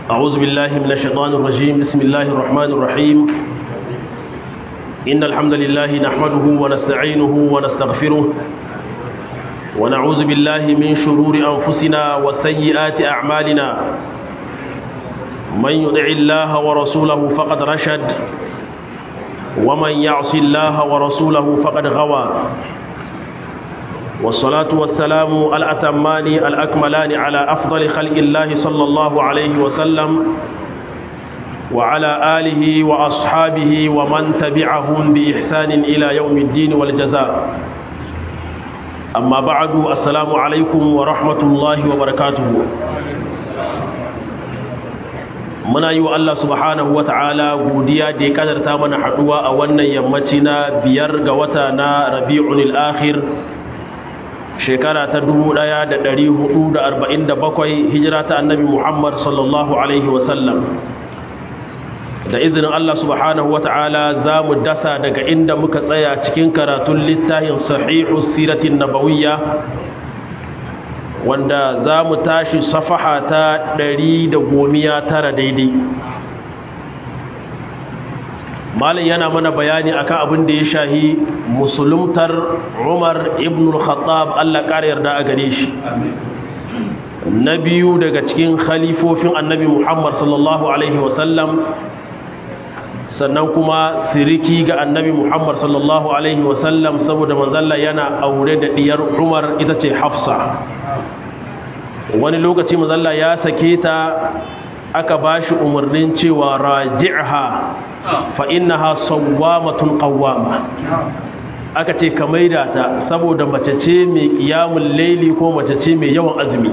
أعوذ بالله من الشيطان الرجيم بسم الله الرحمن الرحيم إن الحمد لله نحمده ونستعينه ونستغفره ونعوذ بالله من شرور أنفسنا وسيئات أعمالنا من يطع الله ورسوله فقد رشد ومن يعص الله ورسوله فقد غوى والصلاة والسلام الأتمان الأكملان على أفضل خلق الله صلى الله عليه وسلم وعلى آله وأصحابه ومن تبعهم بإحسان إلى يوم الدين والجزاء أما بعد السلام عليكم ورحمة الله وبركاته muna yi wa Allah subhanahu wa ta'ala godiya da ya kadarta mana haɗuwa a wannan yammaci na biyar ga wata na rabi'un akhir shekara ta 1447 hijira ta annabi Muhammad sallallahu alaihi wasallam da izinin Allah subhanahu wa ta'ala za mu dasa daga inda muka tsaya cikin karatun littafin sahihu siratin nabawiyya wanda za mu tashi safaha ta ɗari da gomiya tara daidai malin yana mana bayani akan abin da ya shahi musuluntar umar ibn al-khattab allah ƙara yarda a gare shi na biyu daga cikin khalifofin annabi muhammad sallallahu alaihi wasallam sannan kuma siriki ga annabi muhammad sallallahu alaihi wasallam saboda manzalla yana aure da diyar umar ita ce hafsa wani lokaci manzalla ya sake ta aka ba shi umarnin cewa raji'ha fa innaha sawwamatun qawwama aka ce ka maida ta saboda mace ce mai qiyamul laili ko mace ce mai yawan azumi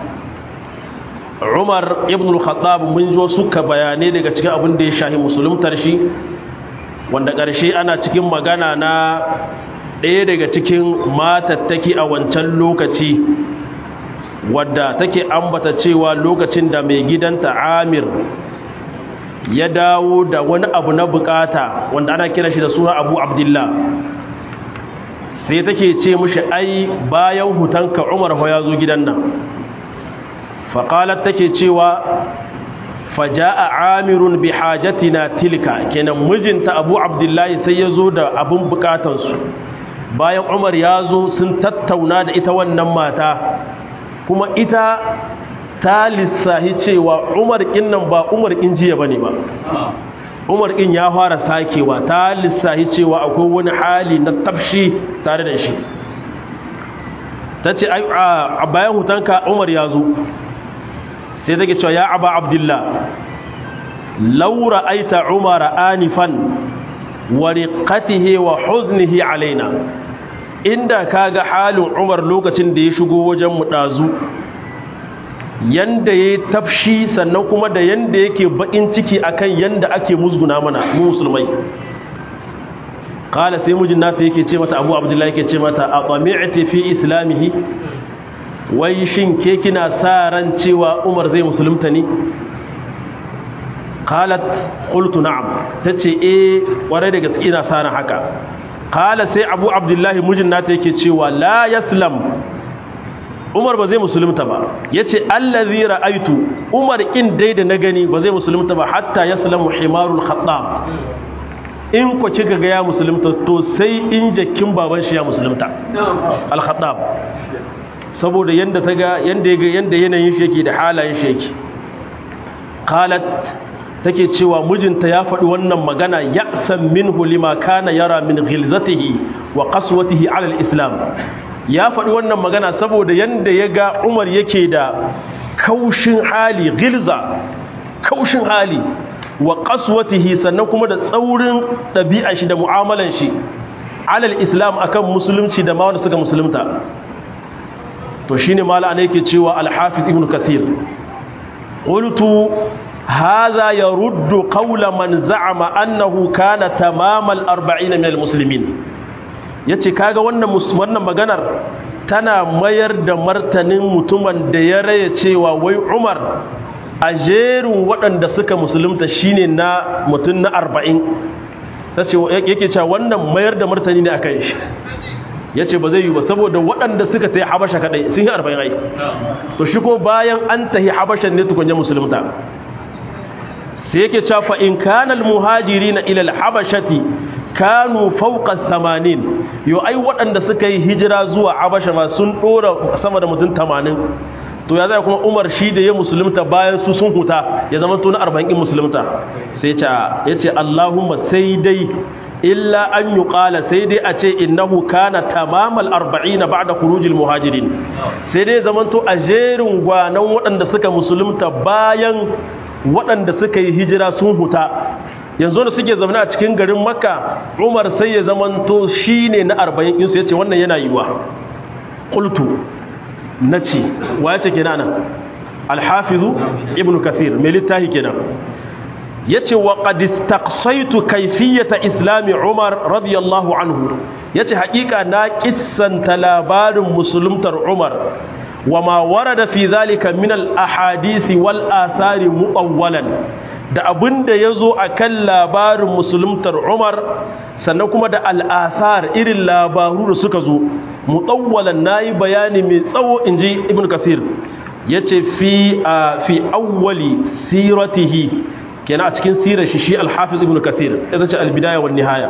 Umar ibn al-Khattab mun zo suka bayanai daga cikin abin da ya shahi musuluntar shi wanda ƙarshe ana cikin magana na ɗaya daga cikin matattaki a wancan lokaci wadda take ambata cewa lokacin da mai gidanta Amir ya dawo da wani abu na bukata wanda ana kira shi da suna Abu Abdullah sai take ce mishi ai bayan hutanka Umar fa ya zo gidan nan faƙalar take cewa faja'a amirun bi hajatina tilka kenan mijinta abu abdullahi sai ya zo da abin bukatansu bayan umar ya zo sun tattauna da ita wannan mata kuma ita ta lissahi cewa umar ƙin nan ba umar ƙin jiya ba ne ba umar ƙin ya fara sakewa ta lissahi cewa akwai wani hali na tafshi tare da shi ta ce a bayan hutanka umar ya zo sai take cewa ya aba abdullah laura aita umara anifan wa riqatihi wa huznihi alaina inda kaga halin umar lokacin da ya shigo wajen mu dazu yanda yayi tafshi sannan kuma da yanda yake bakin ciki akan yanda ake musguna mana mu musulmai qala sai mijin nata yake ce mata abu abdullahi yake ce mata aqami'ti fi islamihi wai shin ke kina sa ran cewa umar zai musulunta ne qalat qultu na'am tace eh kwarai da gaske ina sa ran haka qala sai abu abdullahi mijin nata yake cewa la yaslam umar ba zai musulunta ba yace allazi ra'aitu umar kin dai da na gani ba zai musulunta ba hatta yaslamu himarul khattab in ku kika ga ya musulunta to sai in jakin baban shi ya musulunta al khattab saboda yanda ta ga yanda ya ga yanda yanayin shi yake da halayen shi yake qalat take cewa mijinta ya faɗi wannan magana ya'san minhu lima kana yara min ghilzatihi wa qaswatihi ala al-islam ya faɗi wannan magana saboda yanda ya ga Umar yake da kaushin hali ghilza kaushin hali wa qaswatihi sannan kuma da tsaurin ɗabi'a shi da mu'amalan shi ala al-islam akan musulunci da ma wanda suka musulunta to shine mala ne yake cewa al-hafiz ibn kathir qultu hadha yaruddu qawla man za'ama annahu kana tamam al-40 min al-muslimin yace kaga wannan wannan maganar tana mayar da martanin mutumin da ya raya cewa wai Umar a jerin waɗanda suka musulunta shine na mutum na 40 tace yake cewa wannan mayar da martani ne akan shi ya ce ba zai yi ba saboda waɗanda suka ta yi habasha kaɗai sun yi arba'in ai to shi ko bayan an ta yi habashan ne tukunya musulunta sai yake cewa fa in kana almuhajirina ila alhabashati kanu fawqa 80 yo ai waɗanda suka yi hijira zuwa habasha ma sun dora sama da mutum 80 to ya zai kuma umar shi da ya musulunta bayan su sun huta ya zama to na 40 musulunta sai ya ce allahumma sai dai illa an yi ƙala sai dai a ce innahu kana tamamal arba'ina ba da kurujil muhajirin sai dai zamanto a jerin gwanan waɗanda suka musulunta bayan waɗanda suka yi hijira sun huta yanzu da suke zaune a cikin garin makka umar sai ya zamanto shi ne na arba'in insu ya ce wannan yana yiwa ƙultu na ce wa ya ce kenan alhafizu ibn kathir mai littafi kenan yace wa qad istaqsaytu kayfiyata islami umar radiyallahu anhu yace haƙiƙa na kissanta labarin musuluntar umar wama warada fi zalika min al ahadisi wal athari muawwalan da abinda yazo akan labarin musuluntar umar sannan kuma da al athar irin labaru da suka zo muawwalan nayi bayani mai tsawo inji ibn kasir yace fi fi awwali siratihi kenan a cikin sirar shi shi al-hafiz ibn kathir ita ce al-bidaya wan nihaya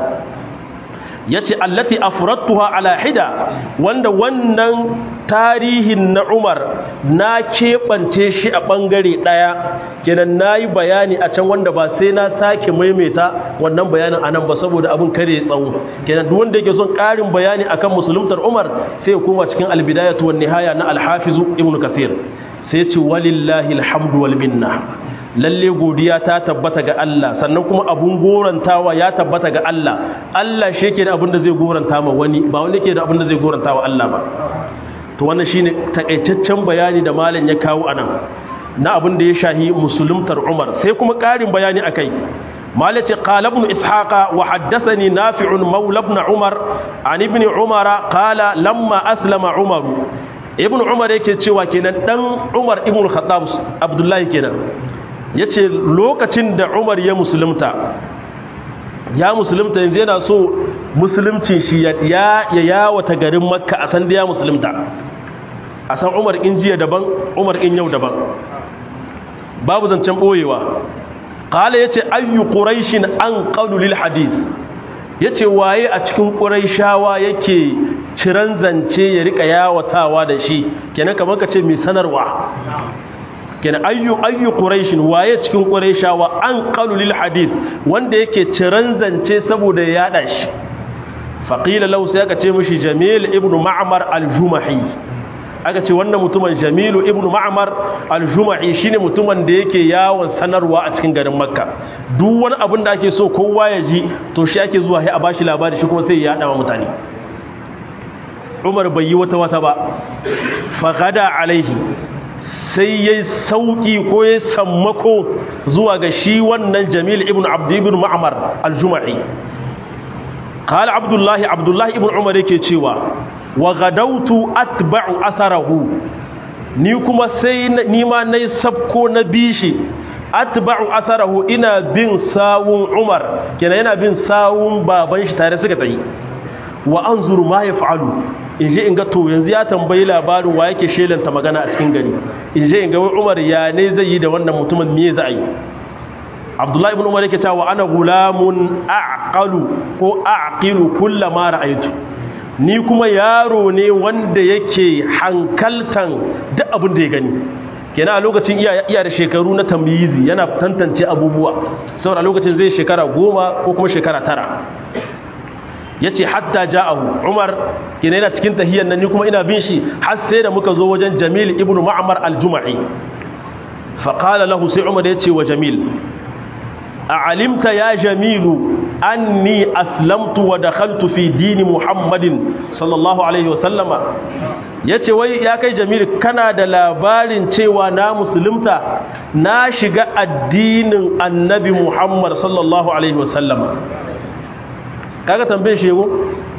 yace allati afradtuha ala hida wanda wannan tarihin na Umar na keɓance shi a bangare daya kenan nayi bayani a can wanda ba sai na sake maimaita wannan bayanin anan ba saboda abin kare tsawo kenan duk wanda yake son ƙarin bayani akan musuluntar Umar sai ya koma cikin al-bidayatu wan nihaya na al-hafiz ibn kathir sai ce walillahi alhamdu wal minna lalle godiya ta tabbata ga Allah sannan kuma abun gorantawa ya tabbata ga Allah Allah shi yake da abin da zai goranta ma wani ba wani yake da abin da zai goranta wa Allah ba to wannan shine takaitaccen bayani da malam ya kawo anan na abin da ya shahi musulumtar Umar sai kuma ƙarin bayani akai مالك قال ابن إسحاق وحدثني نافع مولى ابن عمر عن ابن عمر قال لما أسلم عمر ابن عمر yake cewa kenan dan Umar ibn Khattab Abdullahi kenan yace lokacin da Umar ya musulunta ya musulunta yanzu yana so musulumcin shi ya ya yawata garin Makka a san da ya musulunta a san Umar in jiya daban Umar in yau daban babu zancen boyewa qala yace ayyu quraishin anqalu lil hadith yace waye a cikin quraishawa yake ciran zance ya rika yawatawa da shi kenan kamar kace mai sanarwa kenan ayyu ayyu quraishin waye cikin quraishawa anqalu lil hadith wanda yake ciran zance saboda ya yada shi faqila law sai aka ce mishi jamil ibnu ma'mar al-jumahi aka ce wannan mutumin jamilu ibnu ma'mar al-juma'i shine mutumin da yake yawon sanarwa a cikin garin makka duk wani abin da ake so kowa ya ji to shi ake zuwa sai a bashi labari shi kuma sai ya yada wa mutane umar bai yi wata wata ba fagada alaihi sai yayi sauki ko ya sammako zuwa ga shi wannan jamil ibnu abd ibn ma'mar al-juma'i qala abdullahi abdullahi ibn umar yake cewa wa gadautu atba'u atharahu ni kuma sai ni ma nayi sabko na bishi atba'u atharahu ina bin sawun umar kenan yana bin sawun baban shi tare suka tayi wa anzuru ma yaf'alu in je in ga to yanzu ya tambayi labarin wa yake shelanta magana a cikin gari in je in ga umar ya ne zai yi da wannan mutumin me za a yi abdullahi ibn umar yake cewa ana gulamun aqalu ko aqilu kullama ra'aytu ni kuma yaro ne wanda yake hankaltan duk abin da ya gani kenan a lokacin iya da shekaru na tamyizi yana tantance abubuwa saboda lokacin zai shekara goma ko kuma shekara tara yace hatta ja'ahu umar kenan yana cikin tahiyyan nan ni kuma ina bin shi har sai da muka zo wajen jamil ibn ma'mar al-jumahi fa qala lahu sai umar yace wa jamil a'alimta ya jamilu anni aslamtu wa dakhaltu fi dini muhammadin sallallahu alaihi wa sallama yace wai ya kai jamil kana da labarin cewa na musulunta na shiga addinin annabi muhammad sallallahu alaihi wa sallama kaga tambaye shi yego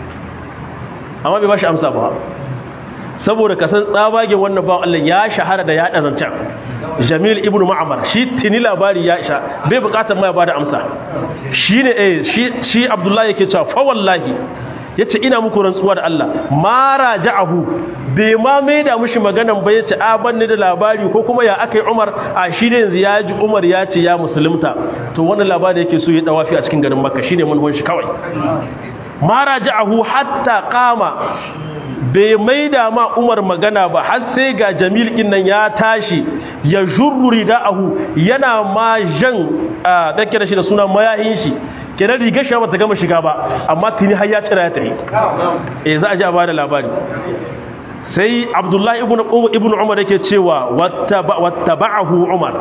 amma bai bashi amsa ba saboda ka san tsabagen wannan bawan Allah ya shahara da yaɗa zancen Jamil ibn Ma'mar shi tini labari ya isha bai bukatar ma ya bada amsa shine eh shi shi Abdullahi yake cewa fa wallahi yace ina muku rantsuwa da Allah ma raja'ahu bai ma mai da mushi maganan ba yace a banni da labari ko kuma ya akai Umar a shi da yanzu ya ji Umar ya ce ya musulunta to wannan labari yake so ya dawafi a cikin garin Makka shine mun shi kawai ma raja'ahu hatta qama bai maida ma Umar magana ba har sai ga Jamil kin nan ya tashi ya jurru rida'ahu yana ma jan a dake da shi da sunan mayahin shi kenan rigar shi ba ta gama shiga ba amma tuni har ya tsira ya tafi eh za a ji a bada labari sai Abdullahi ibn ibn Umar yake cewa wattaba'ahu Umar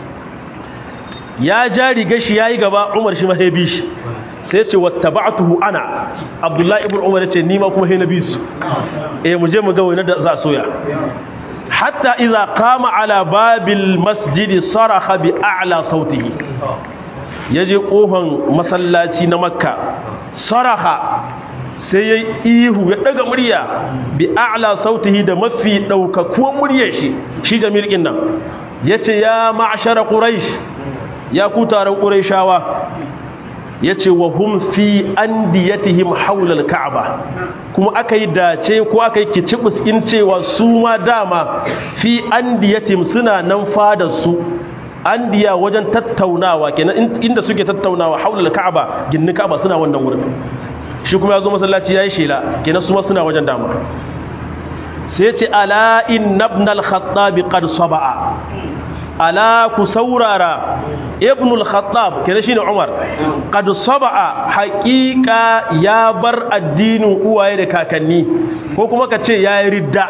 ya ja rigar shi yayi gaba Umar shi ma ya bi shi sai ce wattaba'tuhu ana abdullahi ibn umar yace ni ma kuma he nabi su eh mu je mu ga wani da za soya hatta idza qama ala babil masjid saraha bi a'la sautihi yaje kofan masallaci na makka saraha sai yayi ihu ya daga murya bi a'la sautihi da mafi daukakuwan muryar shi shi jamil din nan yace ya ma'shara quraish ya ku taron quraishawa ya ce wa hum fi an diyatihim haulal ka'aba kuma aka yi dace ko aka yi kicibus in cewa su ma dama fi an diyatihim suna nan fada su an diya wajen tattaunawa kenan inda suke tattaunawa haulal ka'aba ginnin ka'aba suna wannan wurin shi kuma ya zo masallaci ya yi shela kenan su ma suna wajen dama sai ce ala inna ibn al-khattab qad saba'a ala ku saurara ibn al-khattab kenan shine umar qad saba'a haqiqa ya bar addinin uwaye da kakanni ko kuma ka ce yayi ridda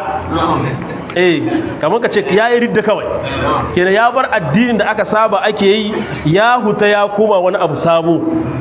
eh kamar ka ce yayi ridda kawai kenan ya bar addinin da aka saba ake yi ya huta ya koma wani abu sabo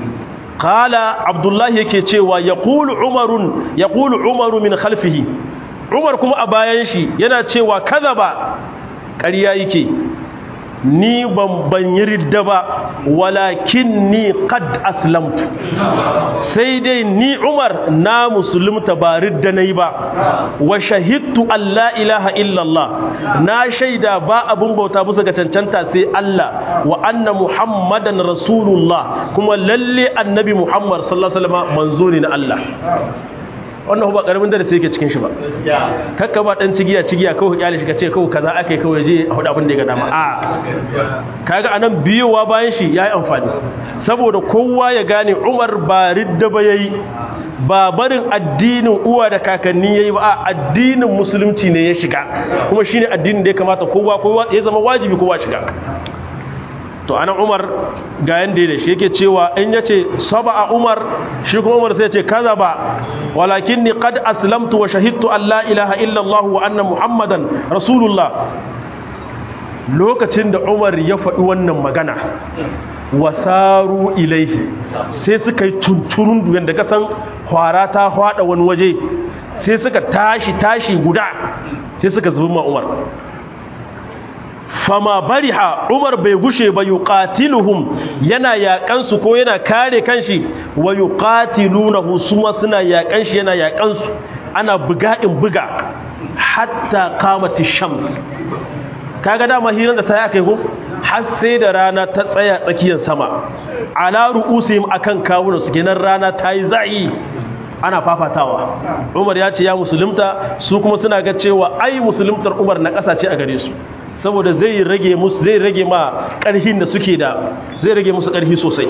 qala abdullahi yake cewa yaqulu umarun yaqulu umaru min khalfihi umar kuma a bayan shi yana cewa kadaba ƙarya yake ni ban ban yi ridda ba walakin ni qad aslamtu sai dai ni Umar na musulunta ba ridda nayi ba wa shahidtu alla ilaha illallah na shaida ba abun bauta bisa ga cancanta sai Allah wa anna muhammadan rasulullah kuma lalle annabi muhammad sallallahu alaihi wasallam manzo ne na Allah wannan ba karamin darasi yake cikin shi ba kakka ba dan cigiya cigiya kawai kyale shi kace kawai kaza akai kawai je a hudu abin da ya ga dama a kaga anan biyowa bayan shi yayi amfani saboda kowa ya gane Umar ba ridda ba yayi ba barin addinin uwa da kakanni yayi ba a addinin musulunci ne ya shiga kuma shine addinin da ya kamata kowa kowa ya zama wajibi kowa shiga to anan umar ga yanda da shi yake cewa in yace saba a umar shi kuma umar sai ya ce kaza ba walakinni qad aslamtu wa shahidtu an la ilaha illa allah wa anna muhammadan rasulullah lokacin da umar ya faɗi wannan magana wasaru ilaihi sai suka yi tunturun duyan da kasan hwara ta hwada wani waje sai suka tashi tashi guda sai suka zubi ma umar fama bariha umar bai gushe ba yuqatiluhum yana yakan su ko yana kare kanshi wa yuqatilunahu suma suna yakan shi yana yakan su ana buga in buga hatta qamati shams kaga dama hirar da sai aka yi ko har sai da rana ta tsaya tsakiyar sama ala ru'usihim akan kawunan su kenan rana ta yi za'i ana fafatawa umar ya ce ya musulunta su kuma suna ga cewa ai musuluntar umar na ƙasa ce a gare su saboda zai rage musu zai rage ma ƙarhin da suke da zai rage musu ƙarfi sosai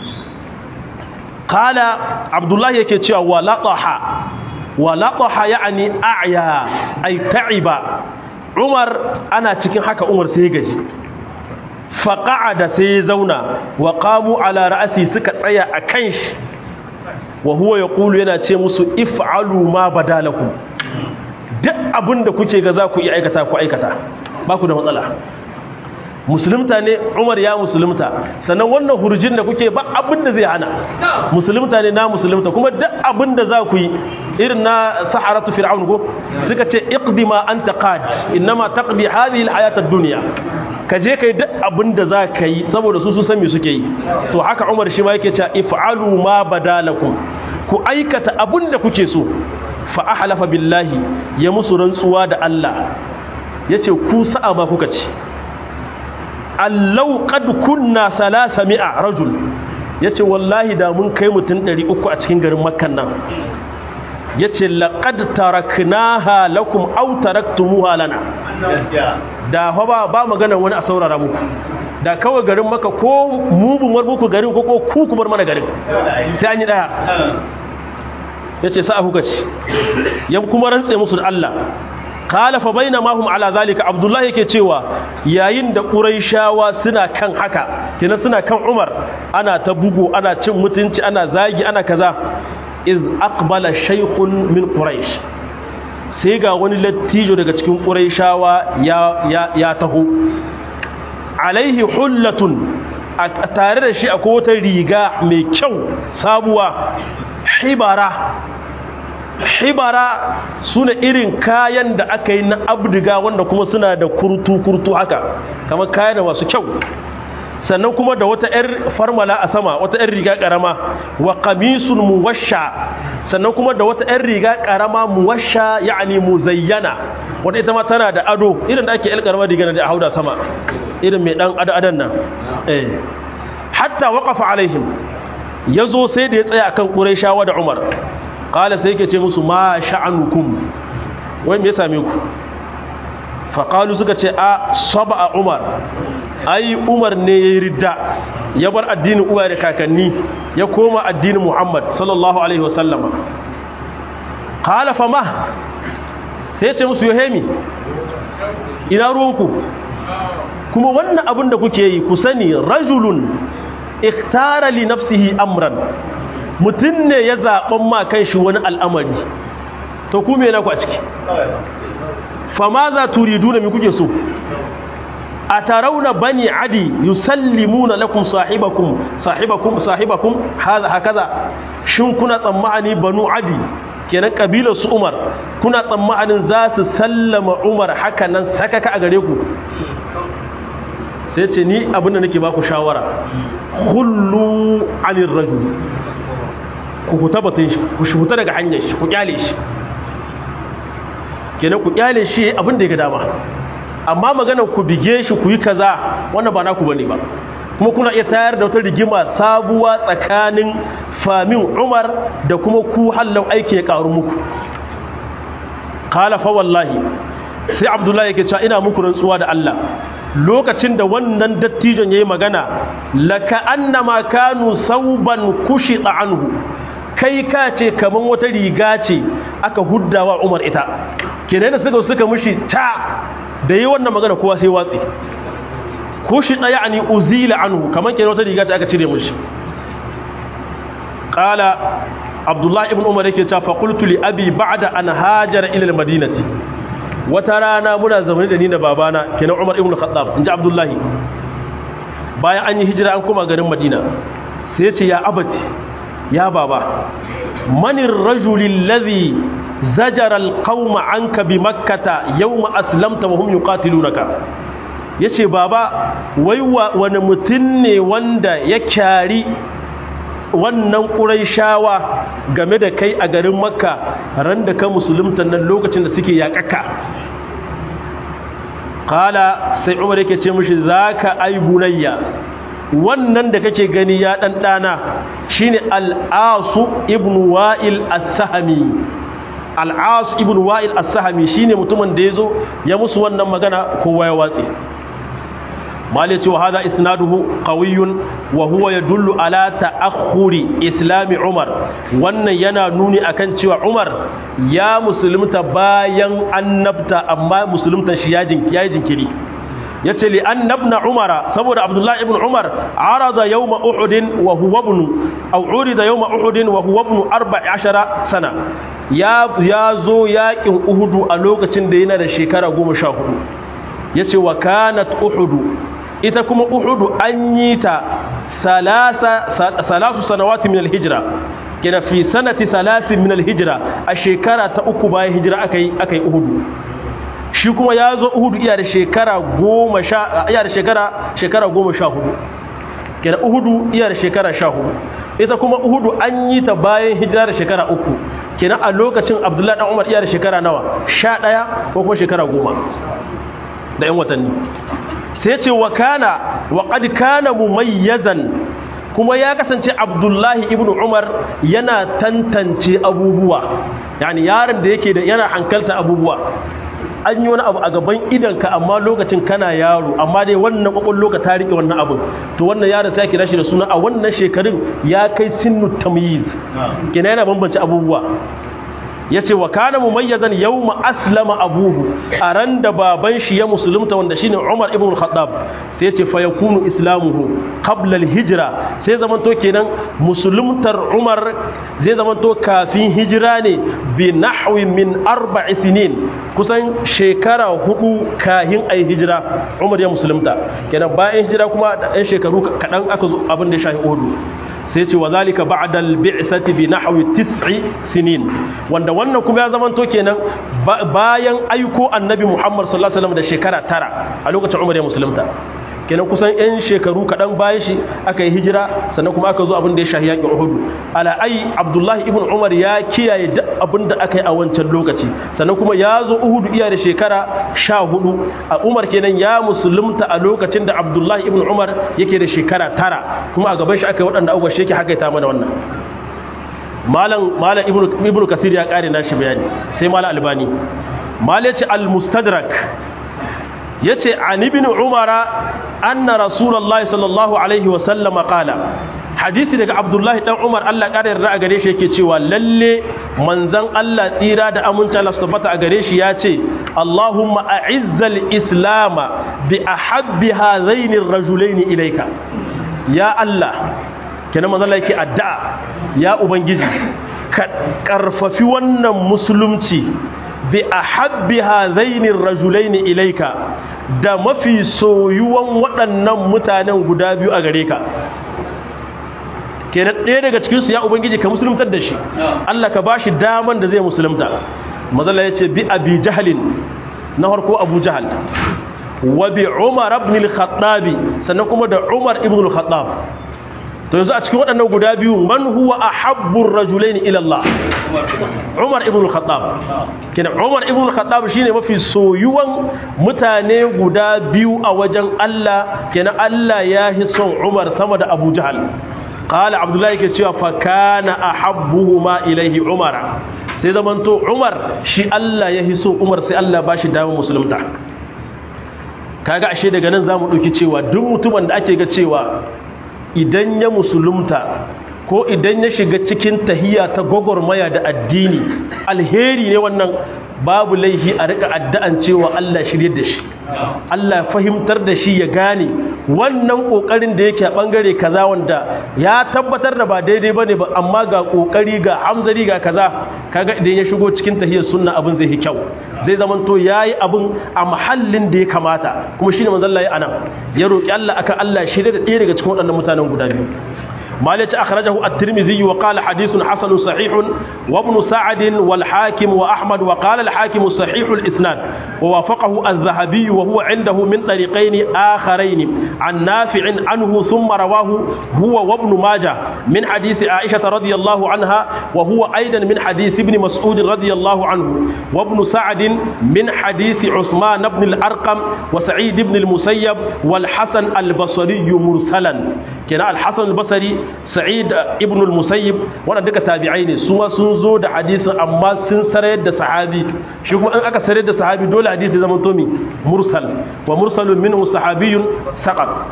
kala abdullahi yake cewa wa laqaha wa laqaha ya'ni a'ya ay ta'iba umar ana cikin haka umar sai gaji faqa'ada sai ya zauna wa qamu ala ra'si suka tsaya a kan shi wa huwa yaqulu yana ce musu if'alu ma badalakum duk abinda kuke ga za ku iya aikata ku aikata ba ku da matsala musulunta ne umar ya musulunta sannan wannan hurjin da kuke ba abin da zai hana musulunta ne na musulunta kuma duk abin da za ku yi irin na saharatu fir'aun ko suka ce iqdi ma anta qad innama taqdi hadhihi alhayat ad-dunya ka je kai duk abin da za ka yi saboda su sun san me suke yi to haka umar shi ma yake cewa if'alu ma badalakum ku aikata abin da kuke so fa ahlafa billahi ya musu rantsuwa da Allah yace ku sa'a ma kuka ci allau qad kunna 300 rajul yace wallahi da mun kai mutun 300 a cikin garin makkan nan yace laqad taraknaha lakum aw taraktumuha lana da fa ba ba magana wani a saurara muku da kawai garin maka ko mu bun war muku garin ko ko ku ku bar mana garin sai an yi daya yace sa kuka ci ya kuma rantse musu da Allah qala fa bainama hum ala zalika abdullah yake cewa yayin da quraishawa suna kan haka kina suna kan umar ana ta bugu ana cin mutunci ana zagi ana kaza iz aqbala shaykhun min quraish sai ga wani lattijo daga cikin quraishawa ya ya, ya taho alaihi hullatun a tare da shi akwai wata riga mai kyau sabuwa hibara hibara suna irin kayan da aka yi na abdiga wanda kuma suna da kurtu-kurtu haka kamar kayan masu kyau sannan kuma da wata 'yar farmala a sama wata 'yar riga karama wa qamisun muwasha sannan kuma da wata 'yar riga karama muwasha ya'ani muzayyana wanda ita ma tana da ado irin da ake 'yar karama riga da hauda sama irin mai dan adadan nan eh hatta waqafa alaihim yazo sai da ya tsaya akan quraishawa da umar qala sai yake ce musu ma sha'anukum wai me ya same ku faƙalu suka ce a saba a umar ai umar ne ya yi ridda ya bar addinin uwa da kakanni ya koma addinin muhammad sallallahu alaihi wasallama ƙala fama sai ce musu yohemi ina ruwanku kuma wannan abin da kuke yi ku sani rajulun ikhtara li nafsihi amran mutum ne ya zaɓen ma kan shi wani al'amari to ku me na ku a ciki fama za turidu na mi kuke so a tarauna bani adi yusallimuna lakum sahibakum sahibakum sahibakum haza hakaza shin kuna tsammani banu adi kenan kabilar su umar kuna tsammanin za su sallama umar haka nan sakaka a gare ku sai ce ni abinda nake baku shawara hullu anir rajul ku huta batun shi ku huta daga hanyar shi ku kyale shi kenan ku kyale shi abin da ya ga dama amma magana ku bige shi ku yi kaza wannan ba naku bane ba kuma kuna iya tayar da wata rigima sabuwa tsakanin famin Umar da kuma ku hallau aiki ya karu muku qala fa wallahi sai Abdullahi yake cewa ina muku rantsuwa da Allah lokacin da wannan dattijon yayi magana laka annama kanu sauban kushita anhu kai ka ce kaman wata riga ce aka huddawa Umar ita kenan da suka suka mushi ta da yi wannan magana kowa sai watsi ko shi ɗaya ani uzila anhu kamar kenan wata riga ce aka cire mushi qala abdullahi ibn umar yake cewa faqultu li abi ba'da an hajara ila al-madinati wata rana muna zaune da ni da babana kenan umar ibn khattab inji abdullahi bayan an yi hijira an koma garin madina sai ya ce ya abati ya baba manir rajulil ladhi zajara alqauma anka bi makkata yawma aslamta wa hum yuqatilunaka yace baba wai wani mutun ne wanda ya kyari wannan quraishawa game da kai a garin makka ran da ka musulunta nan lokacin da suke yakaka qala sai umar yake ce mishi zaka ay bunayya wannan da kake gani ya dan dana shine al-asu ibn wa'il as-sahmi al-as ibn wa'il as-sahmi shine mutumin da yazo ya musu wannan magana kowa ya watse mali ce wa hada isnaduhu qawiyyun wa huwa yadullu ala ta'akhuri islami umar wannan yana nuni akan cewa umar ya musulunta bayan annabta amma musulunta shi ya jinkiri yace li annabna umara saboda abdullahi ibn umar arada yawma uhud wa huwa ibn aw urida yawma uhud wa huwa ibn 14 sana ya ya zo yakin uhud a lokacin da yana da shekara 14 yace wa kanat uhud ita kuma uhud an yi ta salasa salasu sanawati min alhijra kina fi sanati salasin min alhijra a shekara ta uku bayan hijira akai akai uhud shi kuma ya zo uhudu iya da shekara goma sha iya da shekara shekara goma sha hudu kenan uhudu iya da shekara sha hudu ita kuma uhudu an yi ta bayan hijira da shekara uku kenan a lokacin abdullahi dan umar iya da shekara nawa sha ɗaya ko kuma shekara goma da yan watanni sai ce wa kana wa qad kana mumayyazan kuma ya kasance abdullahi ibnu umar yana tantance abubuwa yani yaron da yake da yana hankalta abubuwa an yi wani abu a gaban idanka amma lokacin kana yaro amma dai wannan kwakwallo ka ta rike wannan abin to wannan yaron sai kira shi da suna a wannan shekarun ya kai sinnu tamyiz kina yana bambance abubuwa yace wa kana mumayyazan yawma aslama abuhu a ran da baban shi ya musulunta wanda shine Umar ibn al-Khattab sai yace fa yakunu islamuhu qabla al-hijra sai zamanto kenan musuluntar Umar zai zamanto kafin hijira ne bi nahwi min arba'i sinin kusan shekara hudu kahin ayi hijira Umar ya musulunta kenan bayan hijira kuma da ɗan shekaru kaɗan aka zo abin da ya shafi Uhud sai ce wa zalika ba'da al-bi'thati bi nahwi tis'i sinin wanda wannan kuma ya zamanto kenan bayan aiko annabi Muhammad sallallahu alaihi wasallam da shekara tara a lokacin Umar ya musulunta kenan kusan yan shekaru kaɗan bayan shi aka yi hijira sannan kuma aka zo abin da ya shahi yaƙin Uhud ala ai Abdullahi ibn Umar ya kiyaye duk abin da aka yi a wancan lokaci sannan kuma ya zo Uhud iya da shekara sha hudu a Umar kenan ya musulunta a lokacin da Abdullahi ibn Umar yake da shekara tara kuma a gaban shi aka yi waɗanda abubuwa shi yake hakaita mana wannan malam malam ibnu kasir ya kare nashi bayani sai malam albani malam yace al-mustadrak yace an ibn umara anna rasulullahi sallallahu alaihi wa sallam qala hadisi daga abdullahi dan umar Allah kare yarda a gare shi yake cewa lalle manzon Allah tsira da aminci Allah tabbata a gare shi yace Allahumma a'izzal islama bi ahabbi hadhaini ar-rajulaini ilayka ya Allah kenan manzon Allah yake addu'a ya ubangiji ka karfafi wannan musulunci bi ahabbi hadhaini rajulaini ilaika da mafi soyuwan waɗannan mutanen guda biyu a gare ka kenan ɗaya daga cikin su ya ubangiji ka musuluntar da shi Allah ka bashi daman da zai musulunta mazalla yace bi abi jahlin na farko abu jahal wa bi umar ibn al-khattab sannan kuma da umar ibn al-khattab to yanzu a cikin waɗannan guda biyu man huwa ahabbur rajulaini ila Allah Umar ibn al-Khattab kenan Umar ibn al-Khattab shine mafi soyuwan mutane guda biyu a wajen Allah kenan Allah ya hi son Umar sama da Abu Jahal qala Abdullah yake cewa fa kana ahabbuhuma ilayhi Umar sai zamanto Umar shi Allah ya hi so Umar sai Allah ba shi damar musulunta kaga ashe daga nan zamu dauki cewa duk mutumin da ake ga cewa idan ya musulunta ko idan ya shiga cikin tahiya ta gwagwarmaya da addini alheri ne wannan babu laihi a rika addu'an cewa Allah shirye da shi Allah fahimtar da shi ya gane wannan kokarin da yake a bangare kaza wanda ya tabbatar da ba daidai bane ba amma ga kokari ga hamzari ga kaza kaga idan ya shigo cikin tahiyar sunna abin zai yi kyau zai zamanto yayi abin a mahallin da ya kamata kuma shine manzon Allah ya anan ya roki Allah akan Allah shirye da ɗaya daga cikin waɗannan mutanen guda biyu مالك أخرجه الترمذي وقال حديث حسن صحيح وابن سعد والحاكم وأحمد وقال الحاكم صحيح الإسناد ووافقه الذهبي وهو عنده من طريقين آخرين عن نافع عنه ثم رواه هو وابن ماجه من حديث عائشة رضي الله عنها وهو أيضا من حديث ابن مسعود رضي الله عنه وابن سعد من حديث عثمان بن الأرقم وسعيد بن المسيب والحسن البصري مرسلا كان الحسن البصري sa'id ibn al-musayyib wannan duka tabi'ai ne su ma sun zo da hadisin amma sun sarayar da sahabi shi kuma in aka sarayar da sahabi dole hadisi zama to mi mursal wa mursalun minhu sahabiyyun saqat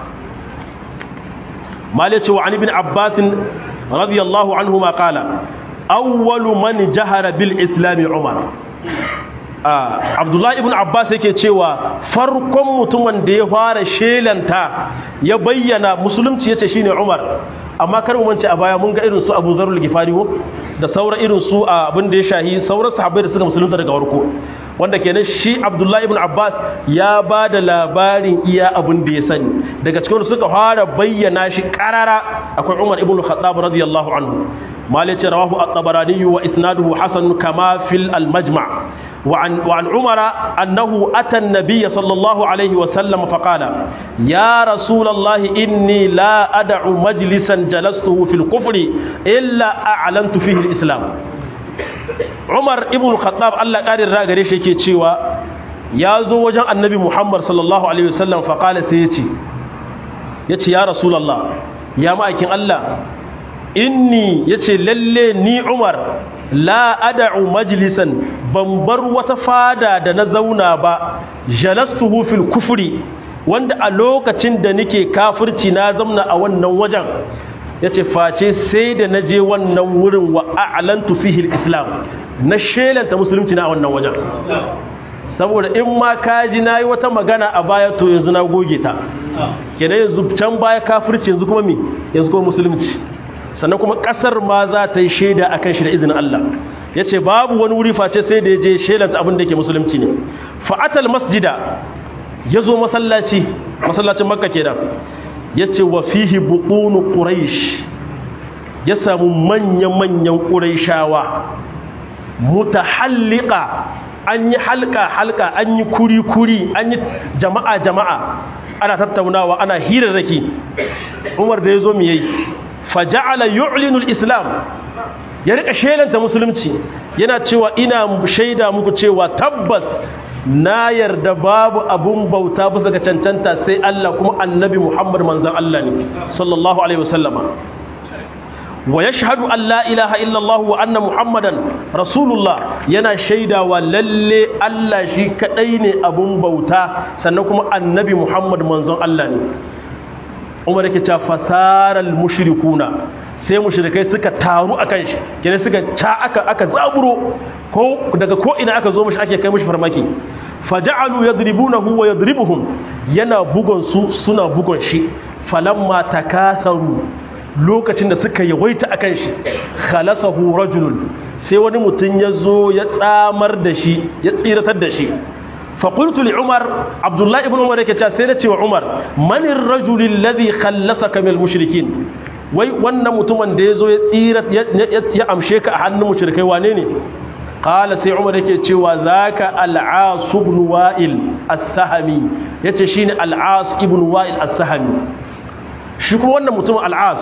malaci wa ibn abbas radiyallahu anhu ma qala awwalu man jahara bil islam umar abdullahi ibn abbas yake cewa farkon mutumin da ya fara shelanta ya bayyana musulunci yace shine umar amma kar mu mance a baya mun ga irin su Abu Zarul Gifari da sauran irin su abin da ya shahi sauran sahabbai da suka musulunta daga warko wanda kenan shi Abdullah ibn Abbas ya ba da labarin iya abin da ya sani daga cikin suka fara bayyana shi karara akwai Umar ibn Khattab radiyallahu anhu malice rawahu at-Tabarani wa isnaduhu hasan kama fil al-majma' وعن, وعن عمر أنه أتى النبي صلى الله عليه وسلم فقال يا رسول الله إني لا أدع مجلسا جلسته في الكفر إلا أعلنت فيه الإسلام عمر ابن الخطاب الله قال الراغري شيكي تشيوا يا زو وجه النبي محمد صلى الله عليه وسلم فقال سيتي يتي يا رسول الله يا مايكين الله inni yace lalle ni Umar la ad'u majlisan ban bar wata fada da na zauna ba jalastuhu fil kufri wanda a lokacin da nake kafirci na zamna a wannan wajen yace face sai da naje wannan wurin wa a'lantu fihi islam na shelanta musulunci na a wannan wajen saboda in ma kaji nayi wata magana a baya to yanzu na goge ta kenan yanzu can baya kafirci yanzu kuma me yanzu kuma musulunci sannan kuma kasar ma za ta yi shaida akan shi da izinin Allah yace babu wani wuri face sai da yaje shelanta abin da yake musulunci ne fa'atal masjida yazo masallaci masallacin makka kenan yace wa fihi buqunu quraish ya samu manyan manyan quraishawa mutahalliqa an yi halka halka an yi kuri kuri an yi jama'a jama'a ana tattaunawa ana hirarraki umar da yazo mi yayi faja'ala yu'linu al-islam ya rika shelanta musulunci yana cewa ina shaida muku cewa tabbas na yarda babu abun bauta bisa ga cancanta sai Allah kuma annabi Muhammad manzon Allah ne sallallahu alaihi wasallama wa yashhadu an la ilaha illa Allah wa anna Muhammadan rasulullah yana shaidawa lalle Allah shi kadai ne abun bauta sannan kuma annabi Muhammad manzon Allah ne Umar yake cewa fasaral mushrikuna sai mushrikai suka taru akan shi kenan suka ta aka aka zaburo ko daga ko ina aka zo mishi ake kai mishi farmaki faja'alu yadribunahu wa yadribuhum yana bugon su suna bugon shi falamma takatharu lokacin da suka yawaita akan shi khalasahu rajulun sai wani mutum ya zo ya tsamar da shi ya tsiratar da shi فقلت لعمر عبد الله ابن عمر yake cewa sai na ce wa Umar manir rajul alladhi khallasaka min almushrikin wai wannan mutumin da yazo ya tsira ya amshe ka a hannun mushrikai wane ne qala sai Umar yake cewa zaka al-As ibn Wa'il as-Sahmi yace shine al-As ibn Wa'il as-Sahmi shi kuma wannan mutumin al-As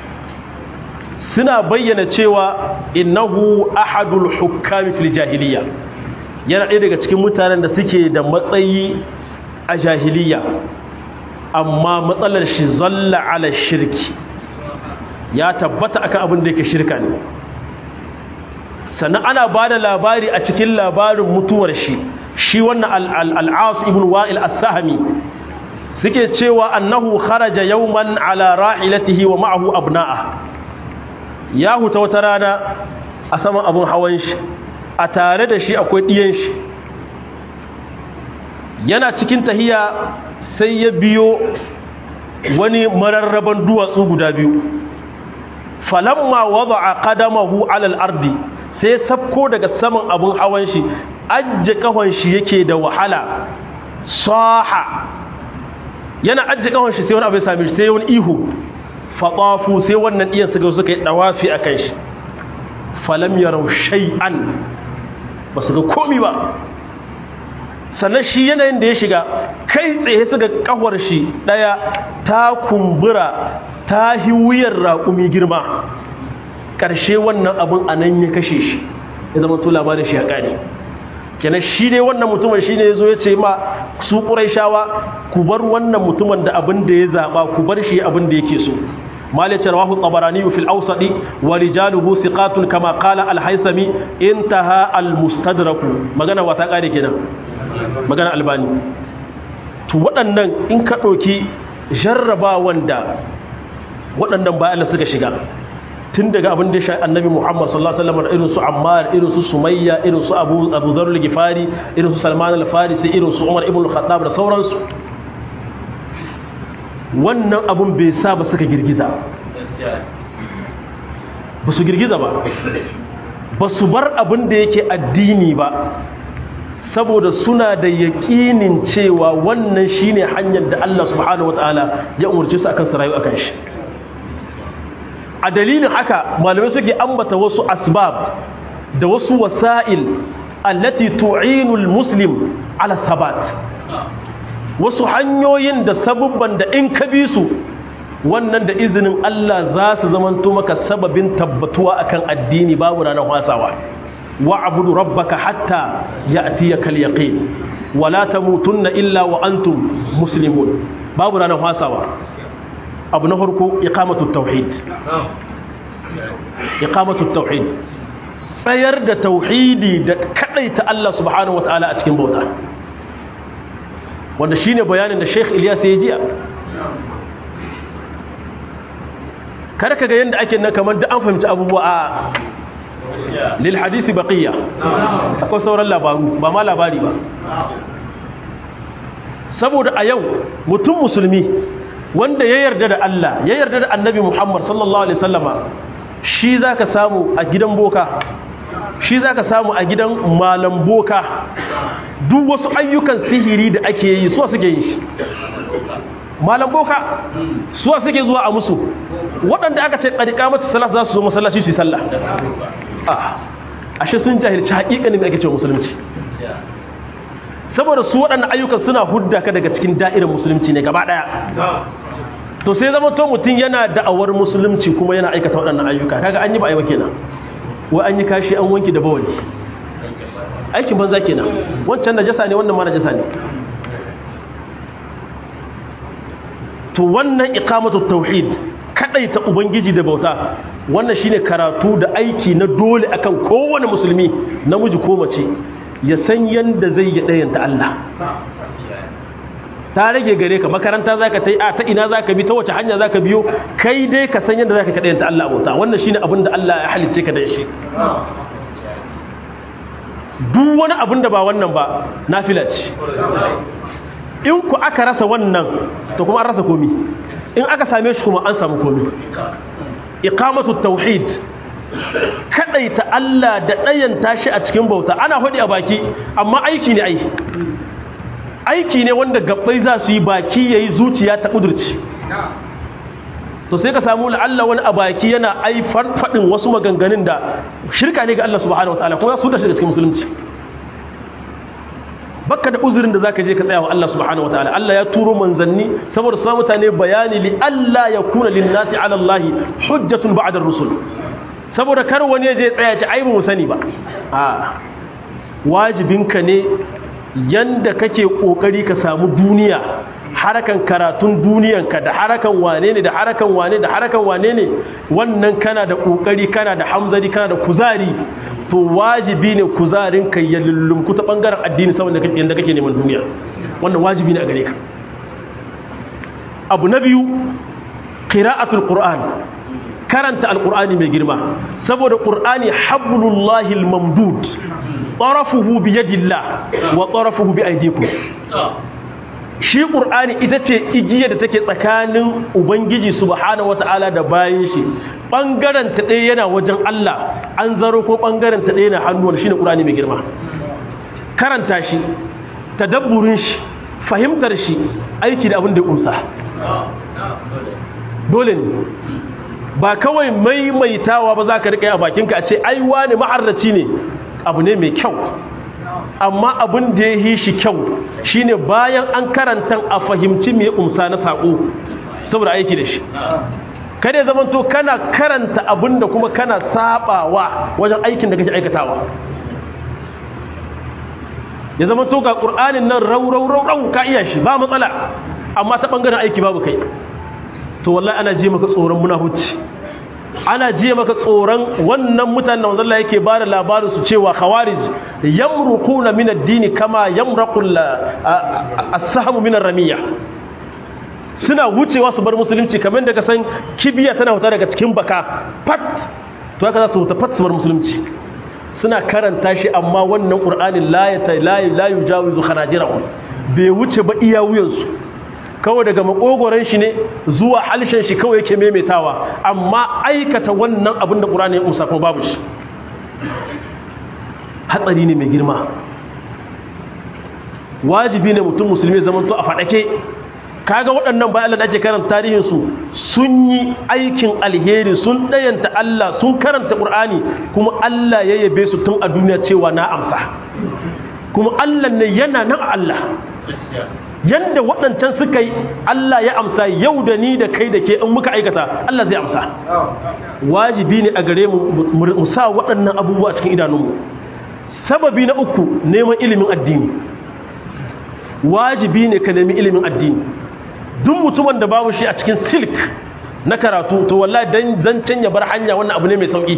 suna bayyana cewa innahu ahadul hukami fil jahiliya yana ɗaya daga cikin mutanen da suke da matsayi a jahiliya amma matsalar shi zalla ala shirki ya tabbata akan abin da yake shirka ne sannan ana ba da labari a cikin labarin mutuwar shi shi wannan al'as ibn wa'il as-sahami suke cewa annahu kharaja yawman ala rahilatihi wa ma'ahu abna'a ya huta wata rana a saman abin hawan shi a tare da shi akwai ɗiyan shi yana cikin tahiya sai ya biyo wani mararraban duwatsu guda biyu falamma wada a ƙadamahu alal ardi sai sabko daga saman abin hawan shi ajje kahon shi yake da wahala saha yana ajje kahon shi sai wani abu ya same shi sai wani ihu faɗafu sai wannan iyan suka suka yi ɗawafi a kan shi falam yarau shay'an ba su ga komi ba sannan shi yanayin da ya shiga kai tsaye suka kawar shi ɗaya ta kumbura ta hi wuyar raƙumi girma ƙarshe wannan abin a nan ya kashe shi ya zama to labarin shi ya ƙare kenan shi dai wannan mutumin shi ne ya zo ya ce ma su shawa ku bar wannan mutumin da abin da ya zaɓa ku bar shi abin da yake so مالك رواه الطبراني في الأوسط ورجاله ثقات كما قال الحيثمي انتهى المستدرك مغانا وتقالي كده مغانا الباني to waɗannan in ka ɗauki jarraba wanda waɗannan bayan da suka shiga tun daga abin da ya annabi Muhammad sallallahu alaihi wasallam irin su Ammar irin su Sumayya irin su Abu Abu Dharr al-Ghifari irin su Salman al-Farisi irin su Umar ibn al-Khattab da sauransu wannan abun bai sa ba suka girgiza ba su girgiza ba ba su bar abin da yake addini ba saboda suna da yaƙinin cewa wannan shine hanyar da Allah subhanahu wataala ya umarci su akan su rayu akan shi a dalilin haka malamai suke ambata wasu asbab da wasu wasa'il allati tu'inul muslim ala thabat wasu hanyoyin da sabubban da in ka bi su wannan da izinin Allah za su zamanto maka sababin tabbatuwa akan addini babu ranar wasawa wa abudu rabbaka hatta ya'tiyaka al-yaqin wa la tamutunna illa wa antum muslimun babu ranar wasawa abu na farko iqamatu tauhid iqamatu tauhid tsayar da tauhidi da kadaita Allah subhanahu wataala a cikin bauta wanda shine bayanin da Sheikh Ilyas ya jiya kada kaga yanda ake nan kamar da an fahimci abubuwa a lil hadisi baqiya akwai sauran labaru ba ma labari ba saboda a yau mutum musulmi wanda ya yarda da Allah ya yarda da annabi Muhammad sallallahu alaihi wasallama shi zaka samu a gidan boka shi zaka samu a gidan malam boka duk wasu ayyukan sihiri da ake yi suwa suke yin shi malam boka suwa suke zuwa a musu waɗanda aka ce ƙariƙa mata salat za su zo masallaci su yi sallah ashe sun jahilci haƙiƙanin da ake cewa musulunci saboda su waɗannan ayyukan suna hudda ka daga cikin da'irar musulunci ne gaba ɗaya to sai zama to mutum yana da'awar musulunci kuma yana aikata waɗannan ayyuka kaga an yi ba a yi ba kenan wai an yi kashi an wanki da bawali aikin banza kenan wancan najasa ne wannan ma najasa ne to wannan iqamatu tauhid kadaita ubangiji da bauta wannan shine karatu da aiki na dole akan kowane musulmi namiji ko mace ya san yanda zai yi dayanta Allah ta rage gare ka makaranta zaka tai a ta ina zaka bi ta wace hanya zaka biyo kai dai ka san yanda zaka kadayanta Allah bauta wannan shine abin da Allah ya halicce ka da shi duk wani abin da ba wannan ba nafila ce in ku aka rasa wannan to kuma an rasa komi in aka same shi kuma an samu komi iqamatu tauhid kadaita Allah da dayan tashi a cikin bauta ana hodi a baki amma aiki ne ai aiki ne wanda gabbai za su yi baki yayi zuciya ta kudurci to sai ka samu la'alla wani a baki yana ai farfadin wasu maganganun da shirka ne ga Allah subhanahu wataala kuma su da shi cikin musulunci baka da uzurin da zaka je ka tsaya wa Allah subhanahu wataala Allah ya turo manzanni saboda su mutane bayani li Allah ya kuna lin nasi ala Allah hujjatun ba'da rusul saboda kar wani je tsaya ci ai ba mu sani ba a wajibinka ne yanda kake kokari ka samu duniya harakan karatun duniyanka da harakan wane ne da harakan wane da harakan wane ne wannan kana da kokari kana da hamzari kana da kuzari to wajibi ne kuzarin ka ya lullumku ta bangaren addini saboda yanda kake neman duniya wannan wajibi ne a gare ka abu na biyu qira'atul qur'an karanta alqur'ani mai girma saboda qur'ani hablullahi almamdud tarafuhu bi yadillah wa tarafuhu bi aydikum shi ƙur'ani ita ce igiyar da take tsakanin ubangiji subhanahu wata'ala da bayan shi ɓangaren ta ɗaya yana wajen Allah an zaro ko ɓangaren ta ɗaya na hannuwar shi ne ƙur'ani mai girma karanta shi tadabburin shi fahimtar shi aiki da abin da ya ƙunsa dole ne ba kawai maimaitawa ba za ka riƙa a bakinka a ce ai wani maharraci ne abu ne mai kyau amma abin da ya yi shi kyau shine bayan an karanta a fahimci mai umsa na saƙo saboda aiki da shi kada ya zamanto kana karanta abin da kuma kana sabawa wajen aikin da kake aikatawa ya zamanto ga ƙur'anin nan rau rau rau rau ka iya shi ba matsala amma ta ɓangaren aiki babu kai to wallahi ana ji maka tsoron munafuci ana jiya maka tsoron wannan mutanen wanda Allah yake bada labarin su cewa khawarij yamruquna min ad-din kama yamraqu as-sahmu min ar-ramiyya suna wucewa su bar musulunci kamar da ka san kibiya tana huta daga cikin baka pat to haka za su huta pat su bar musulunci suna karanta shi amma wannan qur'anin la ya la yujawizu khanajirahum bai wuce ba iya wuyansu kawai daga makogoron shi ne zuwa halshen shi kawai yake maimaitawa amma aikata wannan abin da ƙurani ya umsa kuma babu shi hatsari ne mai girma wajibi ne mutum musulmi zamanto a faɗake kaga waɗannan bayan Allah da ake karanta tarihinsu sun yi aikin alheri sun ɗayanta Allah sun karanta ƙur'ani kuma Allah ya yabe su tun a duniya cewa na amsa kuma Allah ne yana nan Allah yanda waɗancan suka yi Allah ya amsa yau da ni da kai da ke in muka aikata Allah zai amsa wajibi ne a gare mu mu sa waɗannan abubuwa cikin idanunmu sababi na uku neman ilimin addini wajibi ne ka nemi ilimin addini duk mutumin da babu shi a cikin silk na karatu to wallahi dan zancen ya bar hanya wannan abu ne mai sauki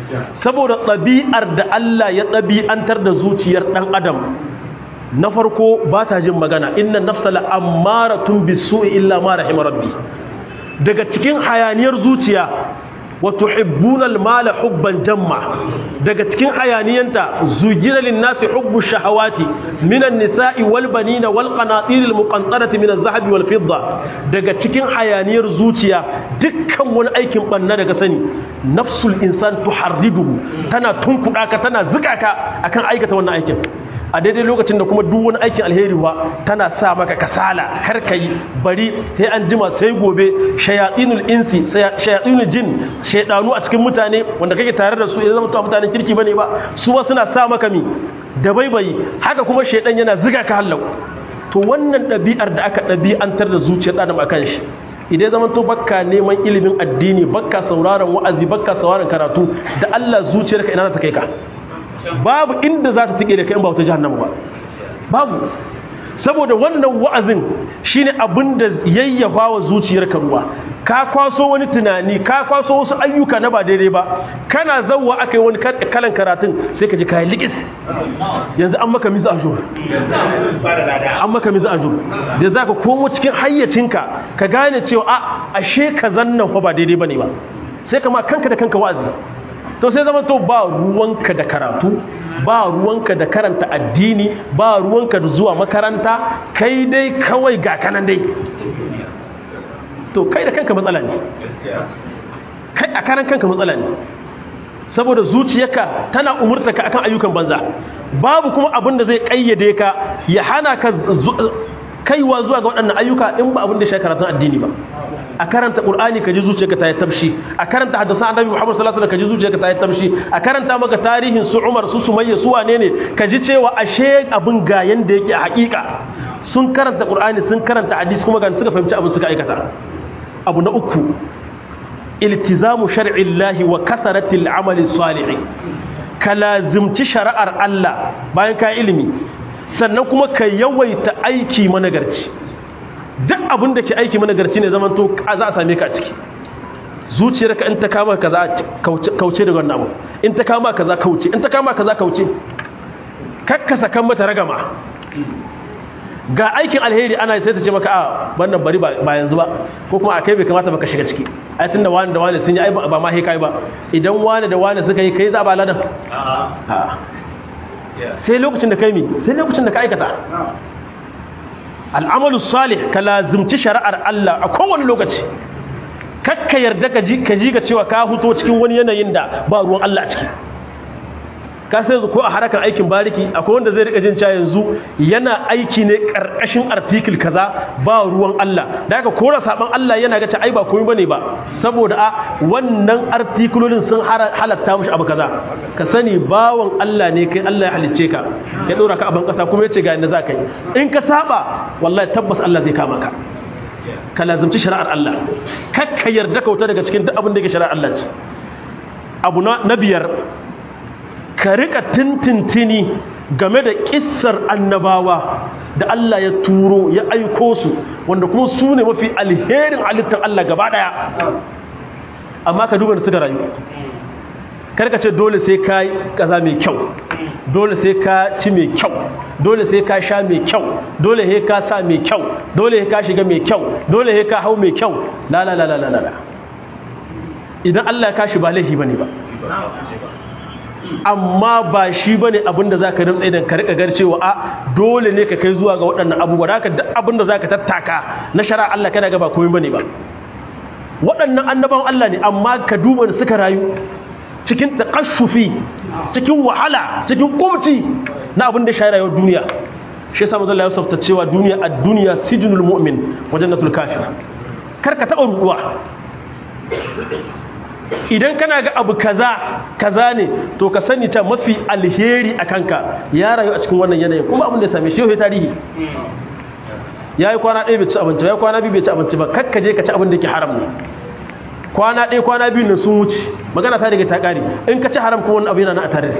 saboda ɗabi'ar da Allah ya ɗabi'antar da zuciyar ɗan adam na farko ba ta jin magana inna nafsala ammaratun bisu'i illa ma rahima rabbi daga cikin hayaniyar zuciya wa tuhibbuna al-mala hubban jamma daga cikin hayaniyanta zujira lin-nasi hubbu shahawati minan nisa'i wal banina wal qanatir al-muqantarati min adh-dhahabi wal fidda daga cikin hayaniyar zuciya dukkan wani aikin banna daga sani nafsul insan tuharriduhu tana tunkuda ka tana zuka ka akan aikata wannan aikin a daidai lokacin da kuma duk wani aikin alheri wa tana sa maka kasala kar ka yi bari sai an jima sai gobe shayatinul insi shayatinul jin shaydanu a cikin mutane wanda kake tare da su idan zama mutanen kirki bane ba su ba suna sa maka mi da baibayi haka kuma shaydan yana ziga ka hallau to wannan ɗabi'ar da aka ɗabi'antar da zuciyar adam akan shi idan zaman to bakka neman ilimin addini bakka sauraron wa'azi bakka sauraron karatu da Allah zuciyarka ina za ta kai ka babu inda za ta tike da kai in ba wata jahannama ba babu saboda wannan wa'azin shine abin da yayyafa wa zuciyarka ruwa ka kwaso wani tunani ka kwaso wasu ayyuka na ba daidai ba kana zawwa akai wani kalan karatun sai ka ji kayan likis yanzu an maka mizu ajur an maka mizu ajur da za ka komo cikin hayyacinka ka gane cewa a ashe ka zannan fa ba daidai ba ne ba sai ka ma kanka da kanka wa'azi to sai zama to ba ruwanka da karatu ba ruwanka da karanta addini ba ruwanka da zuwa makaranta kai dai kawai ga kanan dai to kai da kanka matsala ne kai a karan kanka matsala ne saboda zuciyarka tana umurta ka akan ayyukan banza babu kuma abin da zai kayyade ka ya hana ka kaiwa zuwa ga waɗannan ayyuka in ba abin da shi karatun addini ba a karanta qur'ani ka ji zuciyarka ta yi tafshi a karanta hadisan annabi muhammad sallallahu alaihi wasallam ka ji zuciyarka ta yi tafshi a karanta maka tarihin su umar su sumayya su wane ne ka ji cewa ashe abin ga yanda yake a hakika sun karanta qur'ani sun karanta hadisi kuma ga suka fahimci abin suka aikata abu na uku iltizamu shar'illahi wa kasaratil amali salih ka lazimci shari'ar Allah bayan ka ilimi sannan kuma ka yawaita aiki managarci duk abin da ke aiki managarci ne zaman to za a same ka a ciki zuciyarka in ta kama kaza kauce daga wannan abu in ta kama kaza kauce in ta kama kaza kauce kakkasa kan mata ragama ga aikin alheri ana sai ta ce maka a wannan bari ba yanzu ba ko kuma a kai bai kamata baka shiga ciki ai tunda wani da wani sun yi ba ma kai ba idan wani da wani suka yi kai za ba ladan sai lokacin da kai mi sai lokacin da ka aikata al'amalu salih ka lazimci shari'ar Allah a kowane lokaci kakka yarda ka ji ka ji ga cewa ka huto cikin wani yanayin da ba ruwan Allah a ciki ka sai yanzu ko a harakan aikin bariki akwai wanda zai rika jin cewa yanzu yana aiki ne karkashin article kaza ba ruwan Allah da haka kora saban Allah yana ga cewa ai ba komai bane ba saboda a wannan artikulolin sun halatta mushi abu kaza ka sani bawan Allah ne kai Allah ya halicce ka ya dora ka a ban kasa kuma yace ga yanda za ka yi in ka saba wallahi tabbas Allah zai kama ka ka lazimci shari'ar Allah kakka yarda kauta daga cikin duk abin da yake shari'ar Allah ce abu na biyar ka rika tintintini game da kissar annabawa da Allah ya turo ya aiko su wanda kuma su ne mafi alherin halittar Allah gaba daya amma ka duba da suka rayu karka ce dole sai ka yi kaza mai kyau dole sai ka ci mai kyau dole sai ka sha mai kyau dole sai ka sa mai kyau dole sai ka shiga mai kyau dole sai ka hau mai kyau la la la la la la idan Allah ya kashi ba laifi bane ba amma ba shi bane abinda zaka rantsa idan ka rika garcewa a dole ne ka kai zuwa ga waɗannan abubuwa haka duk abinda zaka tattaka na shari'a Allah kana ga ba komai bane ba waɗannan annaban Allah ne amma ka duba da suka rayu cikin takashufi cikin wahala cikin kumci na abin da shi rayuwar duniya shi yasa manzo Allah ya safta cewa duniya ad-dunya sijnul mu'min wa jannatul kafir kar ka taɓa ruɗuwa idan kana ga abu kaza kaza ne to ka sani ta mafi alheri a kanka ya rayu a cikin wannan yanayin kuma abin da ya same shi yau tarihi ya yi kwana ɗaya bai ci abinci ba ya kwana biyu bai ci abinci ba kakka je ka ci abin da ke haram ne kwana ɗaya kwana biyu ne sun wuce magana ta daga ta ƙari in ka ci haram kuma wani abu yana na a tare da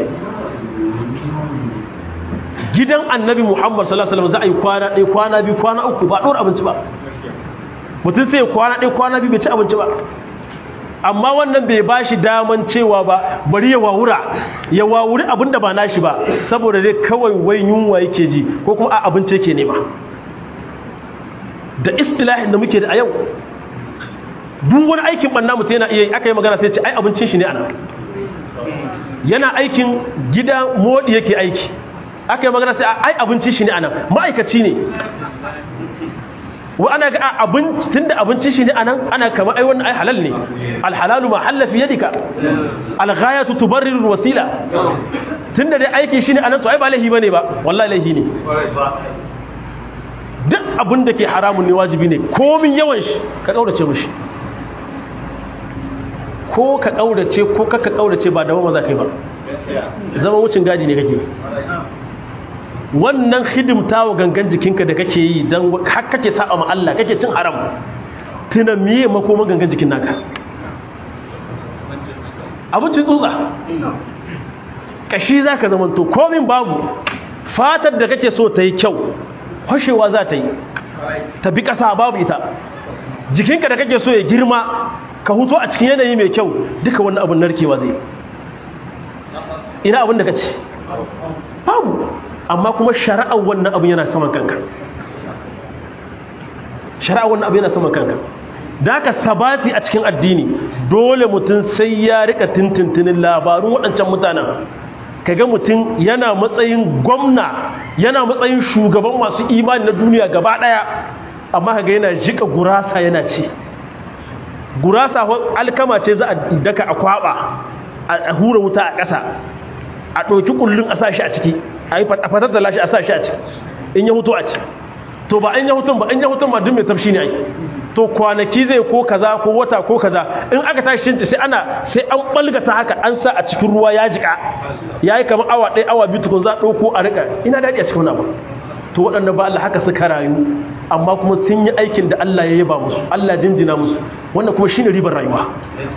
gidan annabi muhammad sallallahu alaihi wasallam za a yi kwana ɗaya kwana biyu kwana uku ba ɗora abinci ba mutum sai kwana ɗaya kwana biyu bai ci abinci ba amma wannan bai ba shi daman cewa ba bari ya wawura ya wawuri abin da ba nashi ba saboda dai kawai wai yunwa yake ji ko kuma a abinci yake nema da istilahin da muke da a yau duk wani aikin banna mutum yana iya yi aka yi magana sai ce ai abincin shi ne ana yana aikin gida modi yake aiki aka yi magana sai ai abincin shi ne ana ma'aikaci ne wa ana ga abinci tunda abincin shi ne anan ana kama ai wannan ai halal ne alhalalu ma halla fi yadika alghayatu tubarriru alwasila tunda dai aiki shi ne anan to ai ba laihi bane ba wallahi laihi ne duk abin da ke haramun ne wajibi ne komin yawan shi ka kaurace mishi ko ka kaurace ko kaka kaurace ba da maza kai ba zama wucin gadi ne kake wannan hidimta wa gangan jikinka da kake yi don har kake sa'a ma Allah kake cin haram tuna miye makoman gangan jikin naka abincin tsutsa kashi za ka zamanto komin babu fatar da kake so ta yi kyau fashewa za ta yi ta bi ƙasa babu ita jikinka da kake so ya girma ka huto a cikin yanayi mai kyau duka wannan abin narkewa zai ina abin da ka ci babu amma kuma shari'ar wannan abin yana saman kanka shari'ar wannan abin yana saman kanka da ka sabati a cikin addini dole mutum sai ya rika tintintinin labarun waɗancan mutanen kaga mutum yana matsayin gwamna yana matsayin shugaban masu imani na duniya gaba ɗaya amma kaga yana jika gurasa yana ci gurasa alkama ce za a daka a kwaba a hura wuta a ƙasa a ɗauki ƙullun a sa shi a ciki a yi fatar da lashi a sa shi a ciki in ya hutu a ci to ba in ya hutun ba in ya hutun ba duk mai tafshi ne ake to kwanaki zai ko kaza ko wata ko kaza in aka tashi shinci sai ana sai an balgata haka an sa a cikin ruwa ya jika ya yi kamar awa ɗaya awa biyu tukun za a ɗauko a riƙa ina daɗi a cikin wani abu to waɗanda ba Allah haka suka rayu amma kuma sun yi aikin da Allah ya yaba musu Allah jinjina musu wannan kuma shine ribar rayuwa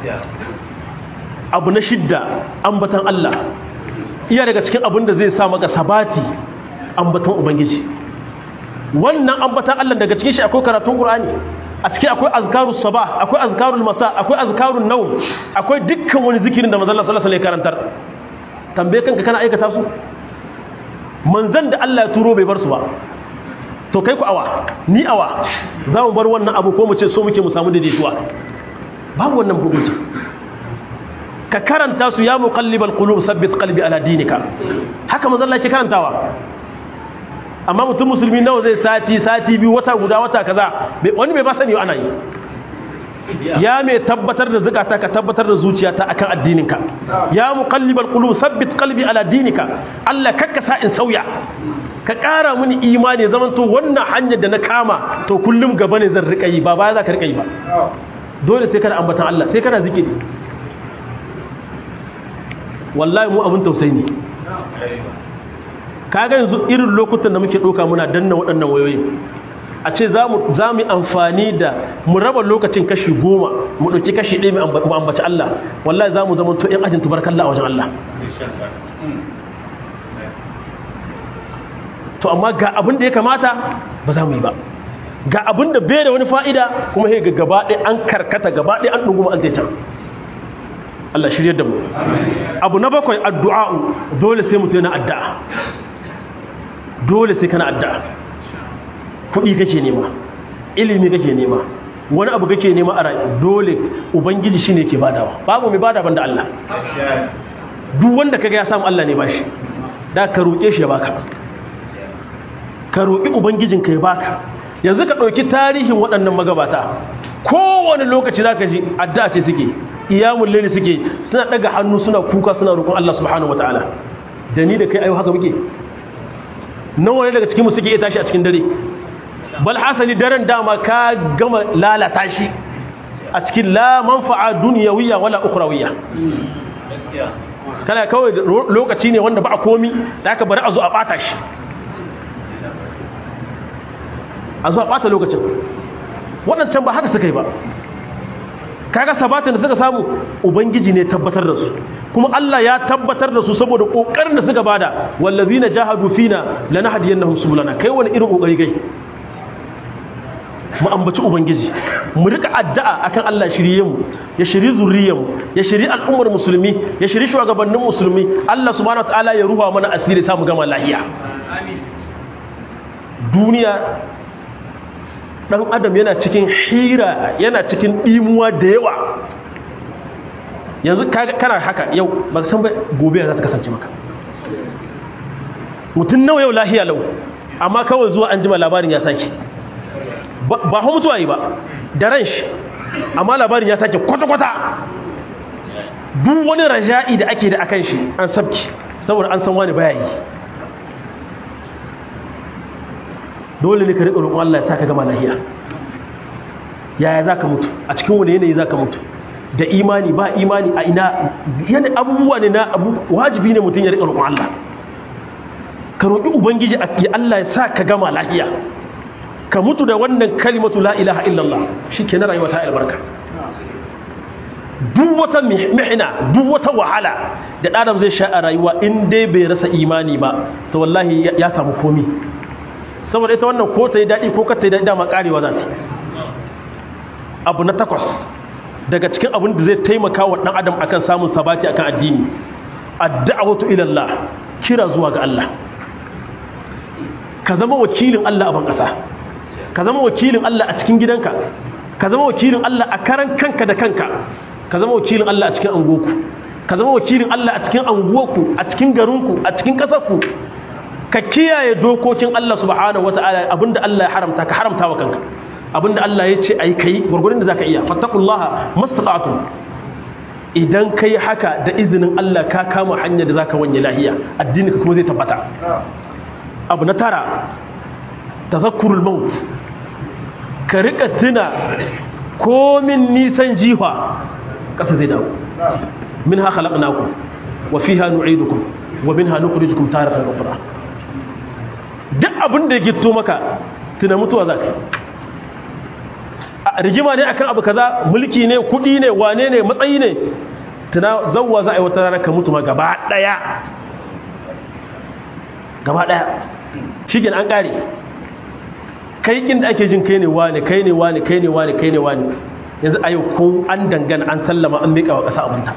abu na shidda ambatan Allah iya daga cikin abin da zai sa maka sabati ambatan ubangiji wannan ambatan Allah daga cikin shi akwai karatun Qur'ani a cikin akwai azkarus sabah akwai azkarul masa akwai azkarun nawm akwai dukkan wani zikirin da manzon Allah sallallahu alaihi wasallam ya karantar tambaye kanka kana aikata su manzon da Allah ya turo bai bar su ba to kai ku awa ni awa za mu bar wannan abu ko mu ce so muke mu samu daidaituwa babu wannan hukunci ka karanta su ya muqallibal qulub sabbit qalbi ala dinika haka manzo Allah ke karantawa amma mutum musulmi nawa zai sati sati biyu wata guda wata kaza wani bai ba sani ana yi ya mai tabbatar da zukata ka tabbatar da zuciyata akan addininka ya muqallibal qulub sabbit qalbi ala dinika Allah kakka sa in sauya ka ƙara mini imani zaman to wannan hanyar da na kama to kullum gaba ne zan rika yi ba baya za ka rika yi ba dole sai kana ambatan Allah sai kana zikiri wallahi mu abin tausayi ne kaga yanzu irin lokutan da muke ɗauka muna danna waɗannan wayoyi a ce za mu amfani da mu raba lokacin kashi goma mu ɗauki kashi ɗaya mu ambaci Allah wallahi za mu zama to ‘yan ajin tubarkalla a wajen Allah to amma ga abin da ya kamata ba za mu yi ba ga abin da bai da wani fa'ida kuma ga gaba ɗaya an karkata gaba ɗaya an ɗunguma an can Allah shirya da mu abu na bakwai addu'a'u dole sai mutu yana addu'a dole sai kana addu'a kuɗi kake nema ilimi kake nema wani abu kake nema a rayu dole ubangiji shine ke badawa babu mai bada banda Allah duk wanda kaga ya samu Allah ne bashi da ka roƙe shi ya baka ka roƙi ubangijinka ya baka yanzu ka ɗauki tarihin waɗannan magabata kowane lokaci za ka ji addu'a ce suke iyamun laili suke suna ɗaga hannu suna kuka suna roƙon Allah subhanahu wataala da ni da kai ayo haka muke nan wani daga cikinmu suke iya tashi a cikin dare bal hasali daren dama ka gama lalata shi a cikin la manfa'a duniyawiyya wala ukhrawiyya kana kawai lokaci ne wanda ba a komi da aka bari a zo a ɓata shi a zuwa ɓata lokacin waɗancan ba haka suka yi ba kaga sabatin da suka samu ubangiji ne tabbatar da su kuma Allah ya tabbatar da su saboda ƙoƙarin da suka bada wallazina jahadu fina lanahdiyannahum subulana kai wani irin ƙoƙari kai mu ambaci ubangiji mu rika addu'a akan Allah shirye mu ya shiri zuriyar mu ya shiri al'ummar musulmi ya shiri shugabannin musulmi Allah subhanahu wataala ya ruha mana asiri samu gama lahiya duniya dan adam yana cikin hira yana cikin dimuwa da yawa yanzu kana haka yau ba san ba gobe za ta kasance maka mutum nawa yau lahiya lau amma kawai zuwa an jima labarin ya sake ba hau mutuwa yi ba da ran shi amma labarin ya sake kwata-kwata duk wani raja'i da ake da akan shi an sabki saboda an san wani baya yi dole ne ka riƙa roƙon Allah ya saka gama lahiya yaya za ka mutu a cikin wani yanayi za ka mutu da imani ba imani a ina yana abubuwa ne na abu wajibi ne mutum ya riƙa roƙon Allah ka roƙi ubangiji ya Allah ya sa ka gama lahiya ka mutu da wannan kalimatu la ilaha illallah shi ke na rayuwa ta albarka duk wata mihina duk wata wahala da ɗadam zai sha a rayuwa in dai bai rasa imani ba to wallahi ya samu komi saboda ita wannan ko ta yi daɗi ko ka ta yi daɗi dama ƙarewa za ta abu na takwas daga cikin abin da zai taimaka wa ɗan adam akan samun sabati akan addini addu'awatu ila Allah kira zuwa ga Allah ka zama wakilin Allah a ban ƙasa ka zama wakilin Allah a cikin gidanka ka zama wakilin Allah a karan kanka da kanka ka zama wakilin Allah a cikin angoku ka zama wakilin Allah a cikin anguwarku a cikin garinku a cikin ƙasarku ka kiyaye dokokin Allah subhanahu wata'ala abinda Allah ya haramta ka haramta wa kanka abinda Allah ya ce ayi kai gurgurin da zaka iya fattaqullaha mastata'tum idan kai haka da izinin Allah ka kama hanyar da zaka wanye lahiya addini ka kuma zai tabbata abu na tara tazakkurul maut ka rika tuna komin nisan jiha ƙasa zai dawo min ha khalaqnakum wa fiha nu'idukum wa minha nukhrijukum taratan ukhra duk abin da ya gitto maka tuna mutuwa zaka a rigima ne akan abu kaza mulki ne kudi ne wane ne matsayi ne tuna zawwa za a yi wata rana ka mutu ma gaba daya gaba daya shi an kare kai kin da ake jin kai ne wane kai ne wane kai ne wane kai ne wane yanzu a yau ko an dangana an sallama an miƙa wa ƙasa abinta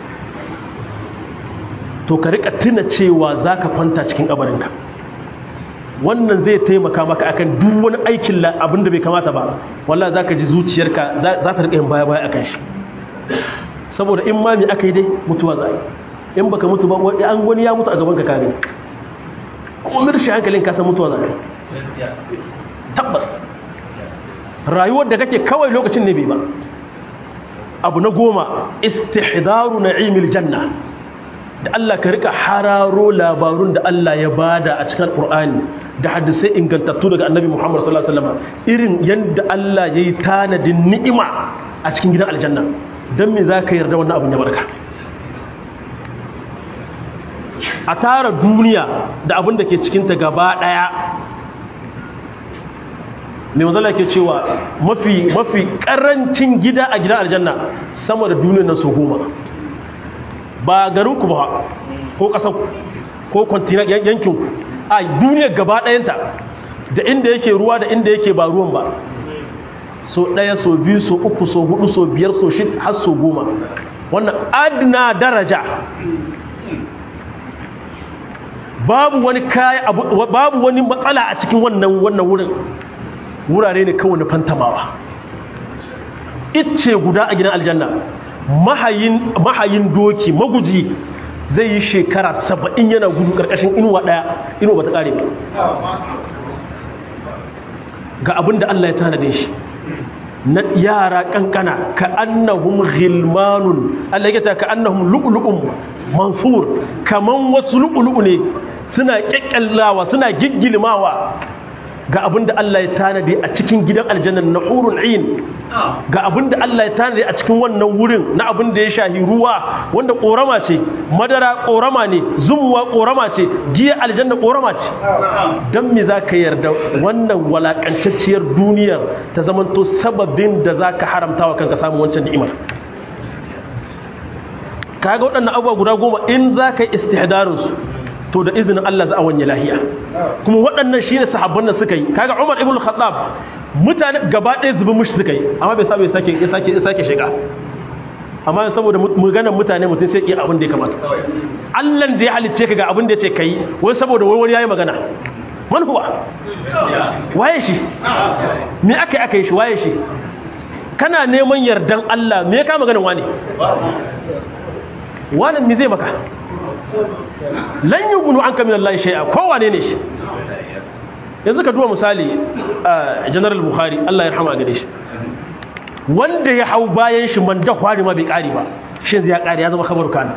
to ka rika tuna cewa za ka kwanta cikin ƙabarinka wannan zai taimaka maka akan duk wani aikin abin da bai kamata ba wallah za ka ji zuciyarka za ta rika yin baya-baya a kan shi saboda in mami aka yi dai mutuwa za a yi in baka mutu ba an wani ya mutu a gaban ka kagani ko mirshi hankalin ka san mutuwa za ka tabbas rayuwar da kake kawai lokacin ne bai ba abu na goma istihdaru na'imil janna da Allah ka rika hararo labarun da Allah ya bada a cikin Qur'ani da hadisai ingantattu daga Annabi Muhammad sallallahu alaihi wasallam irin yanda Allah yayi tanadin ni'ima a cikin gidan aljanna dan me zaka yarda wannan abun ya barka a tara duniya da abin da ke cikinta gaba ɗaya mai mazala ke cewa mafi mafi ƙarancin gida a gidan aljanna sama da duniyar nan su goma ba garinku ba ko ƙasar ko kwantinan yankin a duniyar gaba ɗayanta da inda yake ruwa da inda yake ba ruwan ba so ɗaya so biyu so uku so hudu so biyar so shid har so goma wannan adna daraja babu wani kaya babu wani matsala a cikin wannan wannan wurin wurare ne kawai na fantamawa icce guda a gidan aljanna mahayin mahayin doki maguji zai yi shekara saba'in yana gudu karkashin inuwa daya inuwa bata kare ba ga abin da Allah ya tanade shi na yara kankana ka annahum ghilmanun Allah ya ce ka annahum lu'lu'un mansur kaman wasu lu'lu'u ne suna kekkellawa suna giggilmawa ga abin da Allah ya tanadi a cikin gidan aljannan na hurul ain ga abin da Allah ya tanadi a cikin wannan wurin na abin da ya shahi ruwa wanda korama ce madara korama ne zumuwa korama ce giya aljanna korama ce dan me zaka yarda wannan walakantacciyar duniyar ta zamanto sababin da zaka haramta wa kanka samun wancan ni'imar kaga waɗannan abubuwa guda goma in zaka yi istihdarin su to da izinin Allah za a wanye lahiya kuma waɗannan shine sahabban da suka yi kaga Umar ibn Khattab mutane gaba ɗaya zubin mushi suka yi amma bai samu ya sake ya sake ya sake shiga amma saboda maganar mutane mutum sai iya abin da ya kamata Allah da ya halicce ka ga abin da ya ce kai wai saboda wai wani yayi magana man huwa waye shi me aka yi aka yi shi waye shi kana neman yardan Allah me ya kama ganin wani wani me zai maka lan yugunu anka min Allah shay'a kowane ne shi yanzu ka duba misali general bukhari Allah ya rahama gare shi wanda ya hau bayan shi man da kwari ma bai kari ba shi ya kari ya zama khabaru kana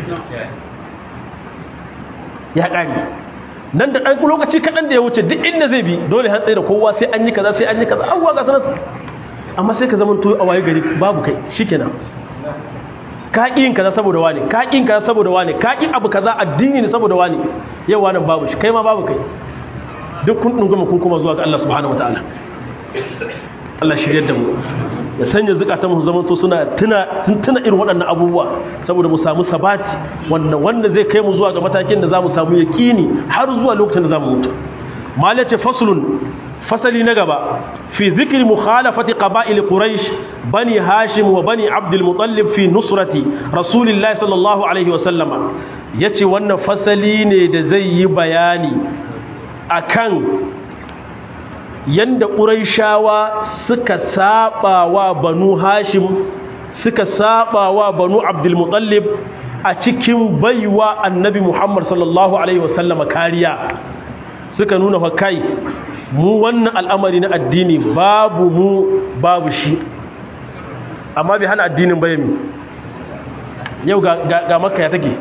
ya kari nan da ɗan lokaci kaɗan da ya wuce duk inda zai bi dole har tsaye da kowa sai an yi kaza sai an yi kaza abuwa ga sanar amma sai ka zama to a waye gari babu kai shikenan ka ƙi yin kaza saboda wani ka ƙi yin kaza saboda wani ka ƙi abu kaza addini ne saboda wani yau wannan babu shi kai ma babu kai duk kun dunguma kun kuma zuwa ga Allah subhanahu wataala Allah shiryar da mu ya sanya zukatan mu zaman to suna tuna tuna irin waɗannan abubuwa saboda mu samu sabati wanda wanda zai kai mu zuwa ga matakin da zamu samu yaqini har zuwa lokacin da zamu mutu mala ce faslun fasali na gaba fi zikri mukhalafati qaba'il quraish bani hashim wa bani abdul muttalib fi nusrati rasulillahi sallallahu alaihi wa sallama yace wannan fasali ne da zai yi bayani akan yanda ƙuraishawa suka saba wa banu hashim suka saba wa banu abdulmutallib a cikin baiwa annabi muhammad sallallahu alaihi wasallama kariya suka nuna fa kai mu wannan al'amari na addini babu mu babu shi amma bai hana addinin bayami yau ga makka ya take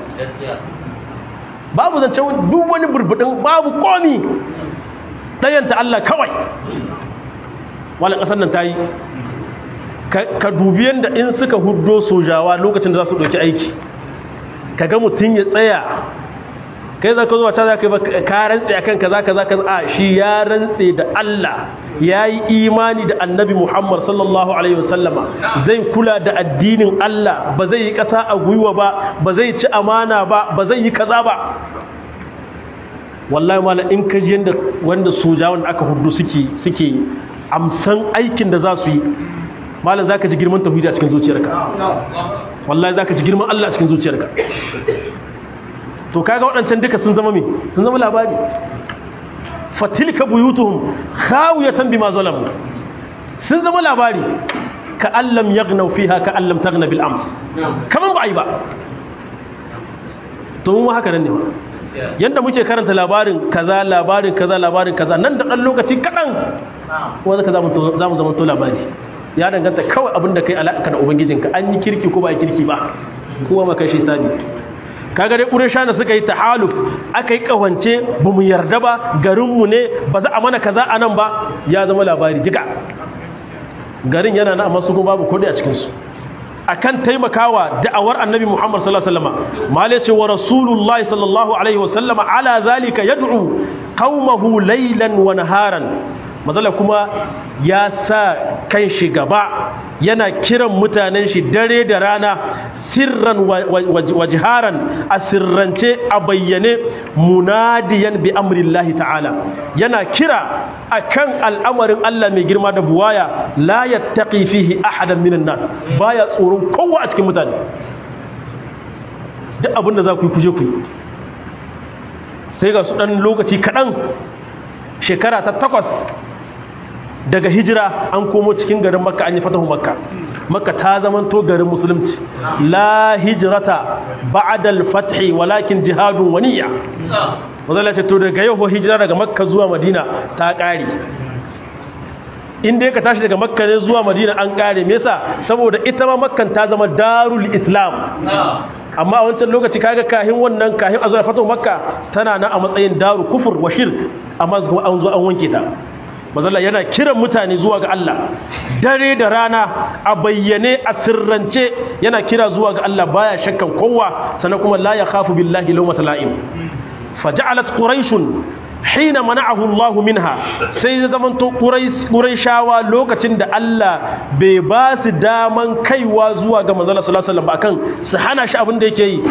babu zance duk wani burbudin babu komi ɗayanta Allah kawai wala ƙasar nan ta yi ka dubi yadda in suka hudo sojawa lokacin da za su ɗauki aiki ka ga mutum ya tsaya kai za ka zuwa ta za ka yi ka rantse a kan kaza kaza kaza a shi ya rantse da Allah ya yi imani da annabi Muhammad sallallahu Alaihi wasallama zai kula da addinin Allah ba zai yi ƙasa a gwiwa ba ba zai ci amana ba ba zai yi kaza ba wallahi mala in ka ji yanda wanda sojawan aka hudu suke suke amsan aikin da za su yi malam zaka ji girman tauhidi a cikin zuciyarka wallahi zaka ji girman Allah a cikin zuciyarka to kaga waɗancan duka sun zama me sun zama labari fatilka buyutuhum khawiyatan bima zalamu sun zama labari ka allam yaghnaw fiha ka allam taghna bil ams kaman ba ai ba to mun haka nan ne ba yadda muke karanta labarin kaza labarin kaza labarin kaza nan da ɗan lokaci kaɗan wanda ka za mu zama to labari ya danganta kawai abin da kai alaƙa da ubangijinka an yi kirki ko ba kirki ba kowa maka shi sabi kaga dai ƙuresha da suka yi tahaluf aka yi ƙawance ba mu yarda ba garinmu ne ba za a mana kaza a nan ba ya zama labari diga garin yana na amma su kuma babu kuɗi a cikinsu akan taimakawa da'awar annabi Muhammad sallallahu alaihi wasallam mala ce wa rasulullahi sallallahu alaihi wasallam ala zalika yad'u qaumahu laylan wa naharan mazala kuma ya sa kan shi gaba yana kiran mutanen shi dare da rana sirran wa jiharan a sirrance a bayyane munadiyan bi amrillahi ta'ala yana kira akan al'amarin Allah mai girma da buwaya la yattaqi fihi ahadan minan nas baya tsoron kowa a cikin mutane duk abin da za ku yi kuje ku yi sai ga su dan lokaci kaɗan shekara ta takwas daga hijira an komo cikin garin makka an yi fatahu makka makka ta zamanto garin musulunci la hijrata ba'dal fathi walakin jihadun waniya wanda ce to daga yau hijira daga makka zuwa madina ta kare inda ka tashi daga makka ne zuwa madina an kare me yasa saboda ita ma makkan ta zama darul islam amma a wancan lokaci kaga kahin wannan kahin a zuwa fatahu makka tana na a matsayin daru kufur wa shirk amma kuma an zo an wanke ta mazalla yana kiran mutane zuwa ga Allah dare da rana a bayyane a sirrance yana kira zuwa ga Allah baya shakkan kowa sannan kuma la yakhafu billahi lawmata la'im faja'alat quraish hina mana'ahu Allah minha sai ya zamanto quraish quraishawa lokacin da Allah bai ba su daman kaiwa zuwa ga manzon sallallahu alaihi wasallam akan su hana shi abin da yake yi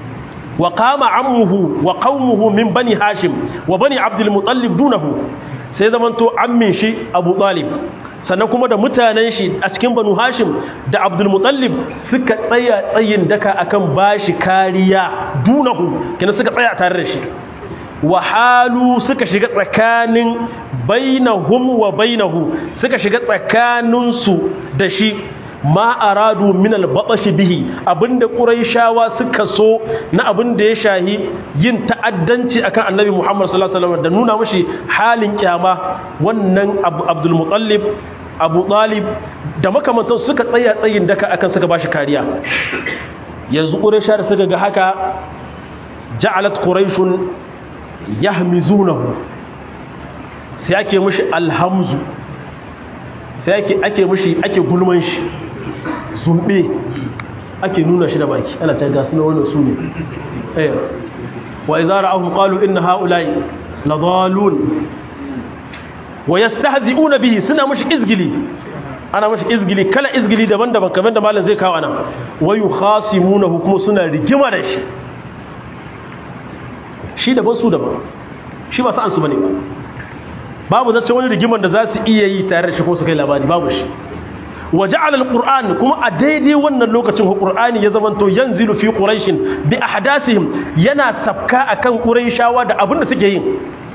wa qama ammuhu wa qaumuhu min bani hashim wa bani abdul muttalib dunahu sai zamanto ammin shi abu talib sannan kuma da mutanen shi a cikin banu hashim da abdulmutallib suka tsaya tsayin daka akan bashi kariya dunahu kina suka tsaya tare da shi wahalu suka shiga tsakanin bainahum wa bainahu suka shiga tsakaninsu da shi ma aradu min albabashi bihi abinda quraishawa suka so na abinda ya shahi yin ta'addanci akan annabi Muhammad sallallahu alaihi wasallam da nuna mashi halin kyama wannan Abdul Muttalib Abu Talib da makamantan suka tsaya tsayin daka akan suka bashi kariya yanzu quraisha da suka ga haka ja'alat quraishun yahmizunahu sai ake mishi alhamzu sai ake ake mishi ake gulman shi zumbe ake nuna shi da baki ana ta gasu na wannan su ne eh wa idza ra'ahum qalu inna ha'ula'i ladallun wa yastahzi'una bihi suna mishi izgili ana mishi izgili kala izgili daban-daban kamar da malam zai kawo ana wa yukhasimunahu kuma suna rigima da shi shi daban su daban shi ba sa'an su bane ba babu zace wani rigiman da za su iya yi tare da shi ko su kai labari babu shi wa ja'ala al-qur'an kuma a daidai wannan lokacin qur'ani ya zamanto yanzilu fi quraish bi ahdathihim yana sabka akan quraishawa da abin da suke yin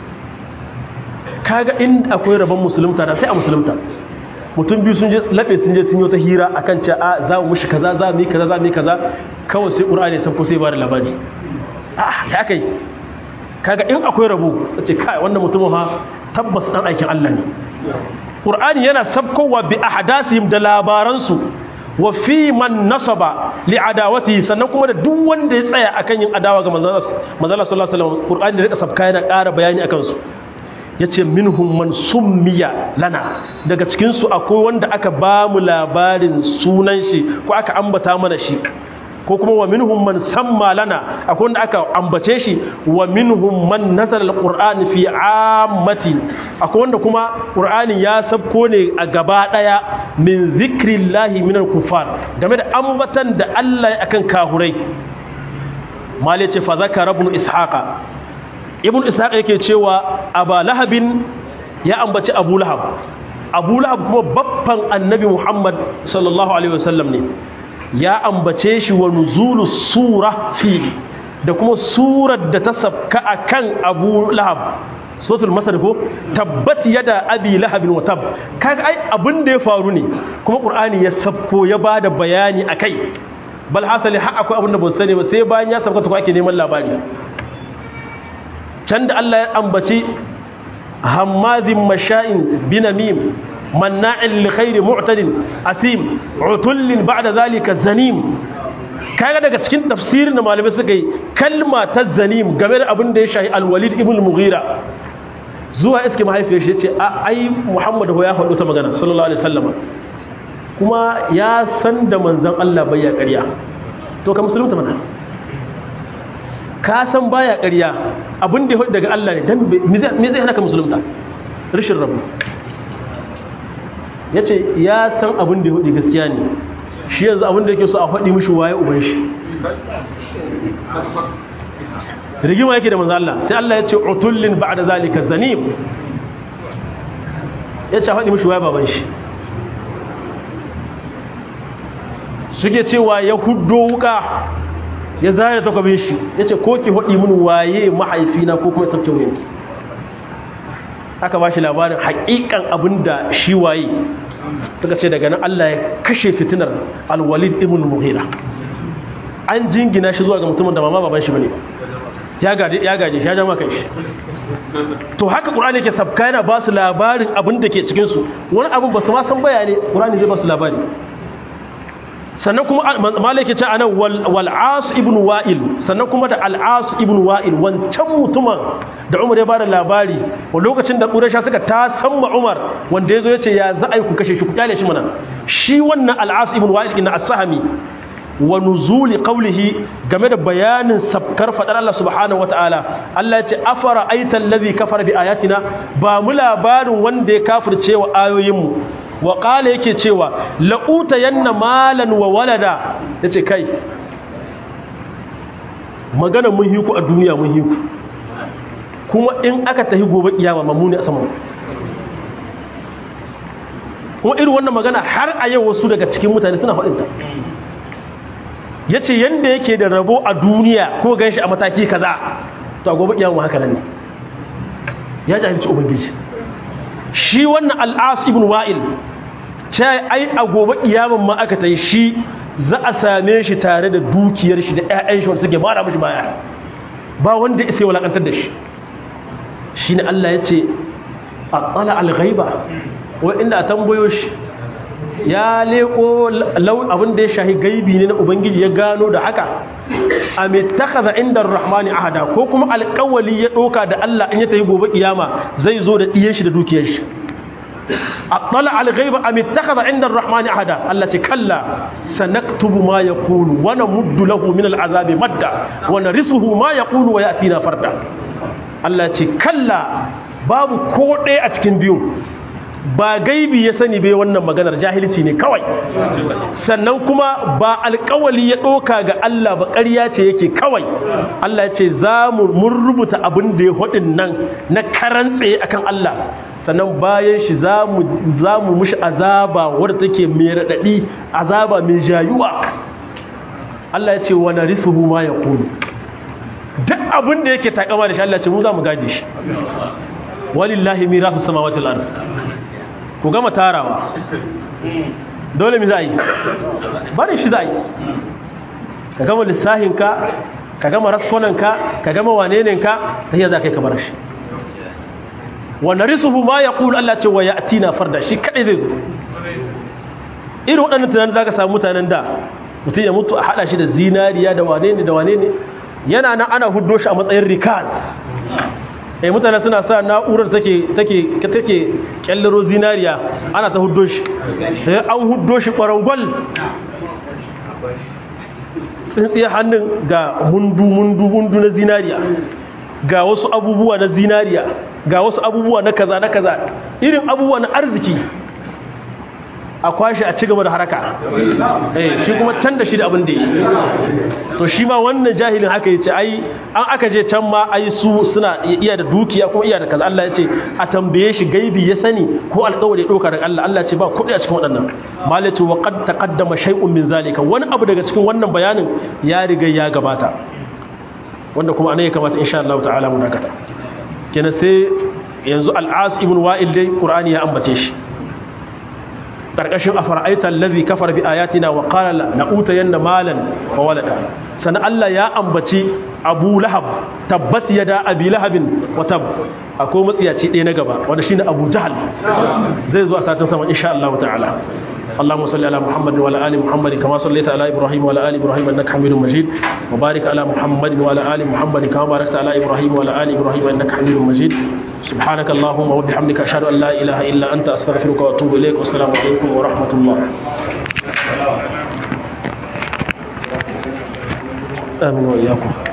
kaga in akwai rabon musulunta da sai a musulunta mutum biyu sun je labe sun je sun yi ta hira akan ce a za mu mushi kaza za mu yi kaza za mu yi kaza kawai sai qur'ani ya sabko sai ba da labari ah ya kai kaga in akwai rabo ce kai wannan mutumin ha tabbas dan aikin Allah ne Qur'ani yana sabkowa bi ahdathihim da labaransu wa fi man nasaba li adawati sannan kuma da duk wanda ya tsaya akan yin adawa ga manzon Allah sallallahu alaihi wasallam Qur'ani da rika sabka yana ƙara bayani akan su yace minhum man summiya lana daga cikin su akwai wanda aka ba mu labarin sunan shi ko aka ambata mana shi ko kuma wa minhum man samma lana akwai wanda aka ambace shi wa minhum man nazala alqur'ani fi ammati akwai wanda kuma qur'ani ya sabko ne a gaba daya min zikrillahi min alkufar game da ambatan da Allah akan kahurai mali ce fa zakara ibn ishaqa ibn ishaqa yake cewa aba lahabin ya ambaci abu lahab abu lahab kuma babban annabi muhammad sallallahu alaihi wasallam ne ya ambace shi wa nuzulu sura fi da kuma surar da ta sabka akan Abu Lahab suratul masar ko tabbat yada abi lahabin wa tab kaga ai abin da ya faru ne kuma qur'ani ya sabko ya bada bayani akai bal hasali har akwai abin da ba sani ba sai bayan ya sabka ko ake neman labari can da Allah ya ambaci hammazin masha'in binamim manna'in likhairi mu'tadin asim utullin ba'da zalika zanim kaga daga cikin tafsirin da malamai suka yi kalma ta zanim game da abin da ya shahi alwalid ibn mughira zuwa iske mahaifiyar shi ce a ai muhammad ya faɗo ta magana sallallahu alaihi wasallam kuma ya san da manzon Allah bai ya ƙarya to ka musulunta mana ka san baya ƙarya abin da ya faɗi daga Allah ne dan me zai hana ka musulunta rashin rabu ya ce ya san abin da ya hudu gaskiya ne shi yanzu abin da yake so a faɗi mishi waye uban shi rigima yake da manzo Allah sai Allah ya ce utullin ba'da zalika zanim ya ce a faɗi mishi waye baban shi suke cewa ya huddo wuka ya zaya takwabin shi ya ce ko ki faɗi mini waye mahaifina ko kuma sabke wuyanki aka ba shi labarin haƙiƙan abin da shi waye suka ce daga nan Allah ya kashe fitinar alwalid ibn muhira an jingina shi zuwa ga mutumin da mama baban shi bane ya gaje ya gaje shi ya jama kai shi to haka qur'ani yake sabka yana ba su labarin abin da ke cikin su wani abin ba su ma san bayani qur'ani zai ba su labari sannan kuma malai ke ce a nan wal'as ibn wa'il sannan kuma da al'as ibn wa'il wancan mutumin da umar ya bada labari wa lokacin da ƙurasha suka ta samma umar wanda ya zo ya ce ya za a yi ku kashe shi ku kyale shi mana shi wannan al'as ibn wa'il ina asahami wa nuzuli qawlihi game da bayanin sabkar fadar Allah subhanahu wataala Allah ya ce afara aital ladhi kafara bi ayatina ba mu labarin wanda ya kafirce wa ayoyinmu wa ƙala yake cewa la'uta yanna malan wa walada ya ce kai magana mun hiku a duniya mun hiku kuma in aka tahi gobe kiyama mammuni a saman kuma irin wannan magana har a yau wasu daga cikin mutane suna faɗinta ya ce yadda yake da rabo a duniya ko gan shi a mataki kaza to a gobe iyamu haka nan ne ya jahilci ubangiji shi wannan al'as ibn wa'il ce ai a gobe iyamun ma aka ta yi shi za a same shi tare da dukiyar shi da 'ya'yan shi wanda suke mara mashi baya ba wanda isa walakantar da shi shi ne Allah ya ce a tsala alghaiba wa inda a tambayo shi ya leko abin da ya shahi gaibi ne na ubangiji ya gano da haka a mai takaza inda rahmani ahada ko kuma alkawali ya ɗoka da Allah in ya tafi gobe kiyama zai zo da ɗiyan shi da dukiyar shi a tsala alghaiba a mai takaza inda rahmani ahada Allah ce kalla sanaktubu ma ya kulu wani muddu lahu min al'azabi madda wani risuhu ma ya kulu wa ya atina farda Allah ce kalla babu ko ɗaya a cikin biyu ba gaibi ya sani bai wannan maganar jahilci ne kawai sannan kuma ba alkawali ya ɗoka ga Allah ba ƙarya ce yake kawai Allah ya ce za mu mun rubuta abin da ya haɗin nan na karan tsaye akan Allah sannan bayan shi za mu mushi azaba wadda take mai raɗaɗi azaba mai jayuwa Allah ya ce wani risuhu ma ya kunu duk abin da yake takama da shi Allah ya ce mu za mu gaje shi walillahi mirasu samawati al-ard ku gama tarawa dole mi za yi bari shi za yi ka gama lissahinka ka gama raskonanka ka gama wanenenka ta yi za ka yi kamar shi wanda risuhu ma ya ƙulu Allah ce wa ya atina farda shi kaɗai zai zo irin waɗannan tunanin za ka samu mutanen da mutum ya mutu a haɗa shi da zinariya da wane ne da wane ne yana nan ana huddo shi a matsayin rikaz eh mutane suna sa na'urar take take take kyallaro zinariya ana ta huddo shi sai an huddo shi kwarangwal tsintsiye hannun ga mundu mundu mundu na zinariya ga wasu abubuwa na zinariya ga wasu abubuwa na kaza na kaza irin abubuwa na arziki a kwashe a cigaba da haraka eh shi kuma can da shi da abin da yi to shi ma wannan jahilin haka yace ai an aka je can ma ai su suna iya da dukiya kuma iya da kaza Allah yace a tambaye shi gaibi ya sani ko alƙawari doka daga Allah Allah ce ba kuɗi a cikin waɗannan malaci wa qad taqaddama shay'un min zalika wani abu daga cikin wannan bayanin ya riga ya gabata wanda kuma anan ya kamata insha Allah ta'ala mu dakata kenan sai yanzu al-as ibn wa'il dai qur'ani ya ambace shi karkashin afara'aita allazi kafara bi ayatina wa qala la utayanna malan wa walada sana Allah ya ambaci Abu Lahab tabbat yada Abi Lahabin wa tab akwai matsiyaci ɗaya na gaba wanda shine Abu Jahal zai zo a satin sama insha Allah ta'ala اللهم صل على محمد وعلى ال محمد كما صليت على ابراهيم وعلى ال ابراهيم انك حميد مجيد وبارك على محمد وعلى ال محمد كما باركت على ابراهيم وعلى ال ابراهيم انك حميد مجيد سبحانك اللهم وبحمدك اشهد ان لا اله الا انت استغفرك واتوب اليك والسلام عليكم ورحمه الله امين واياكم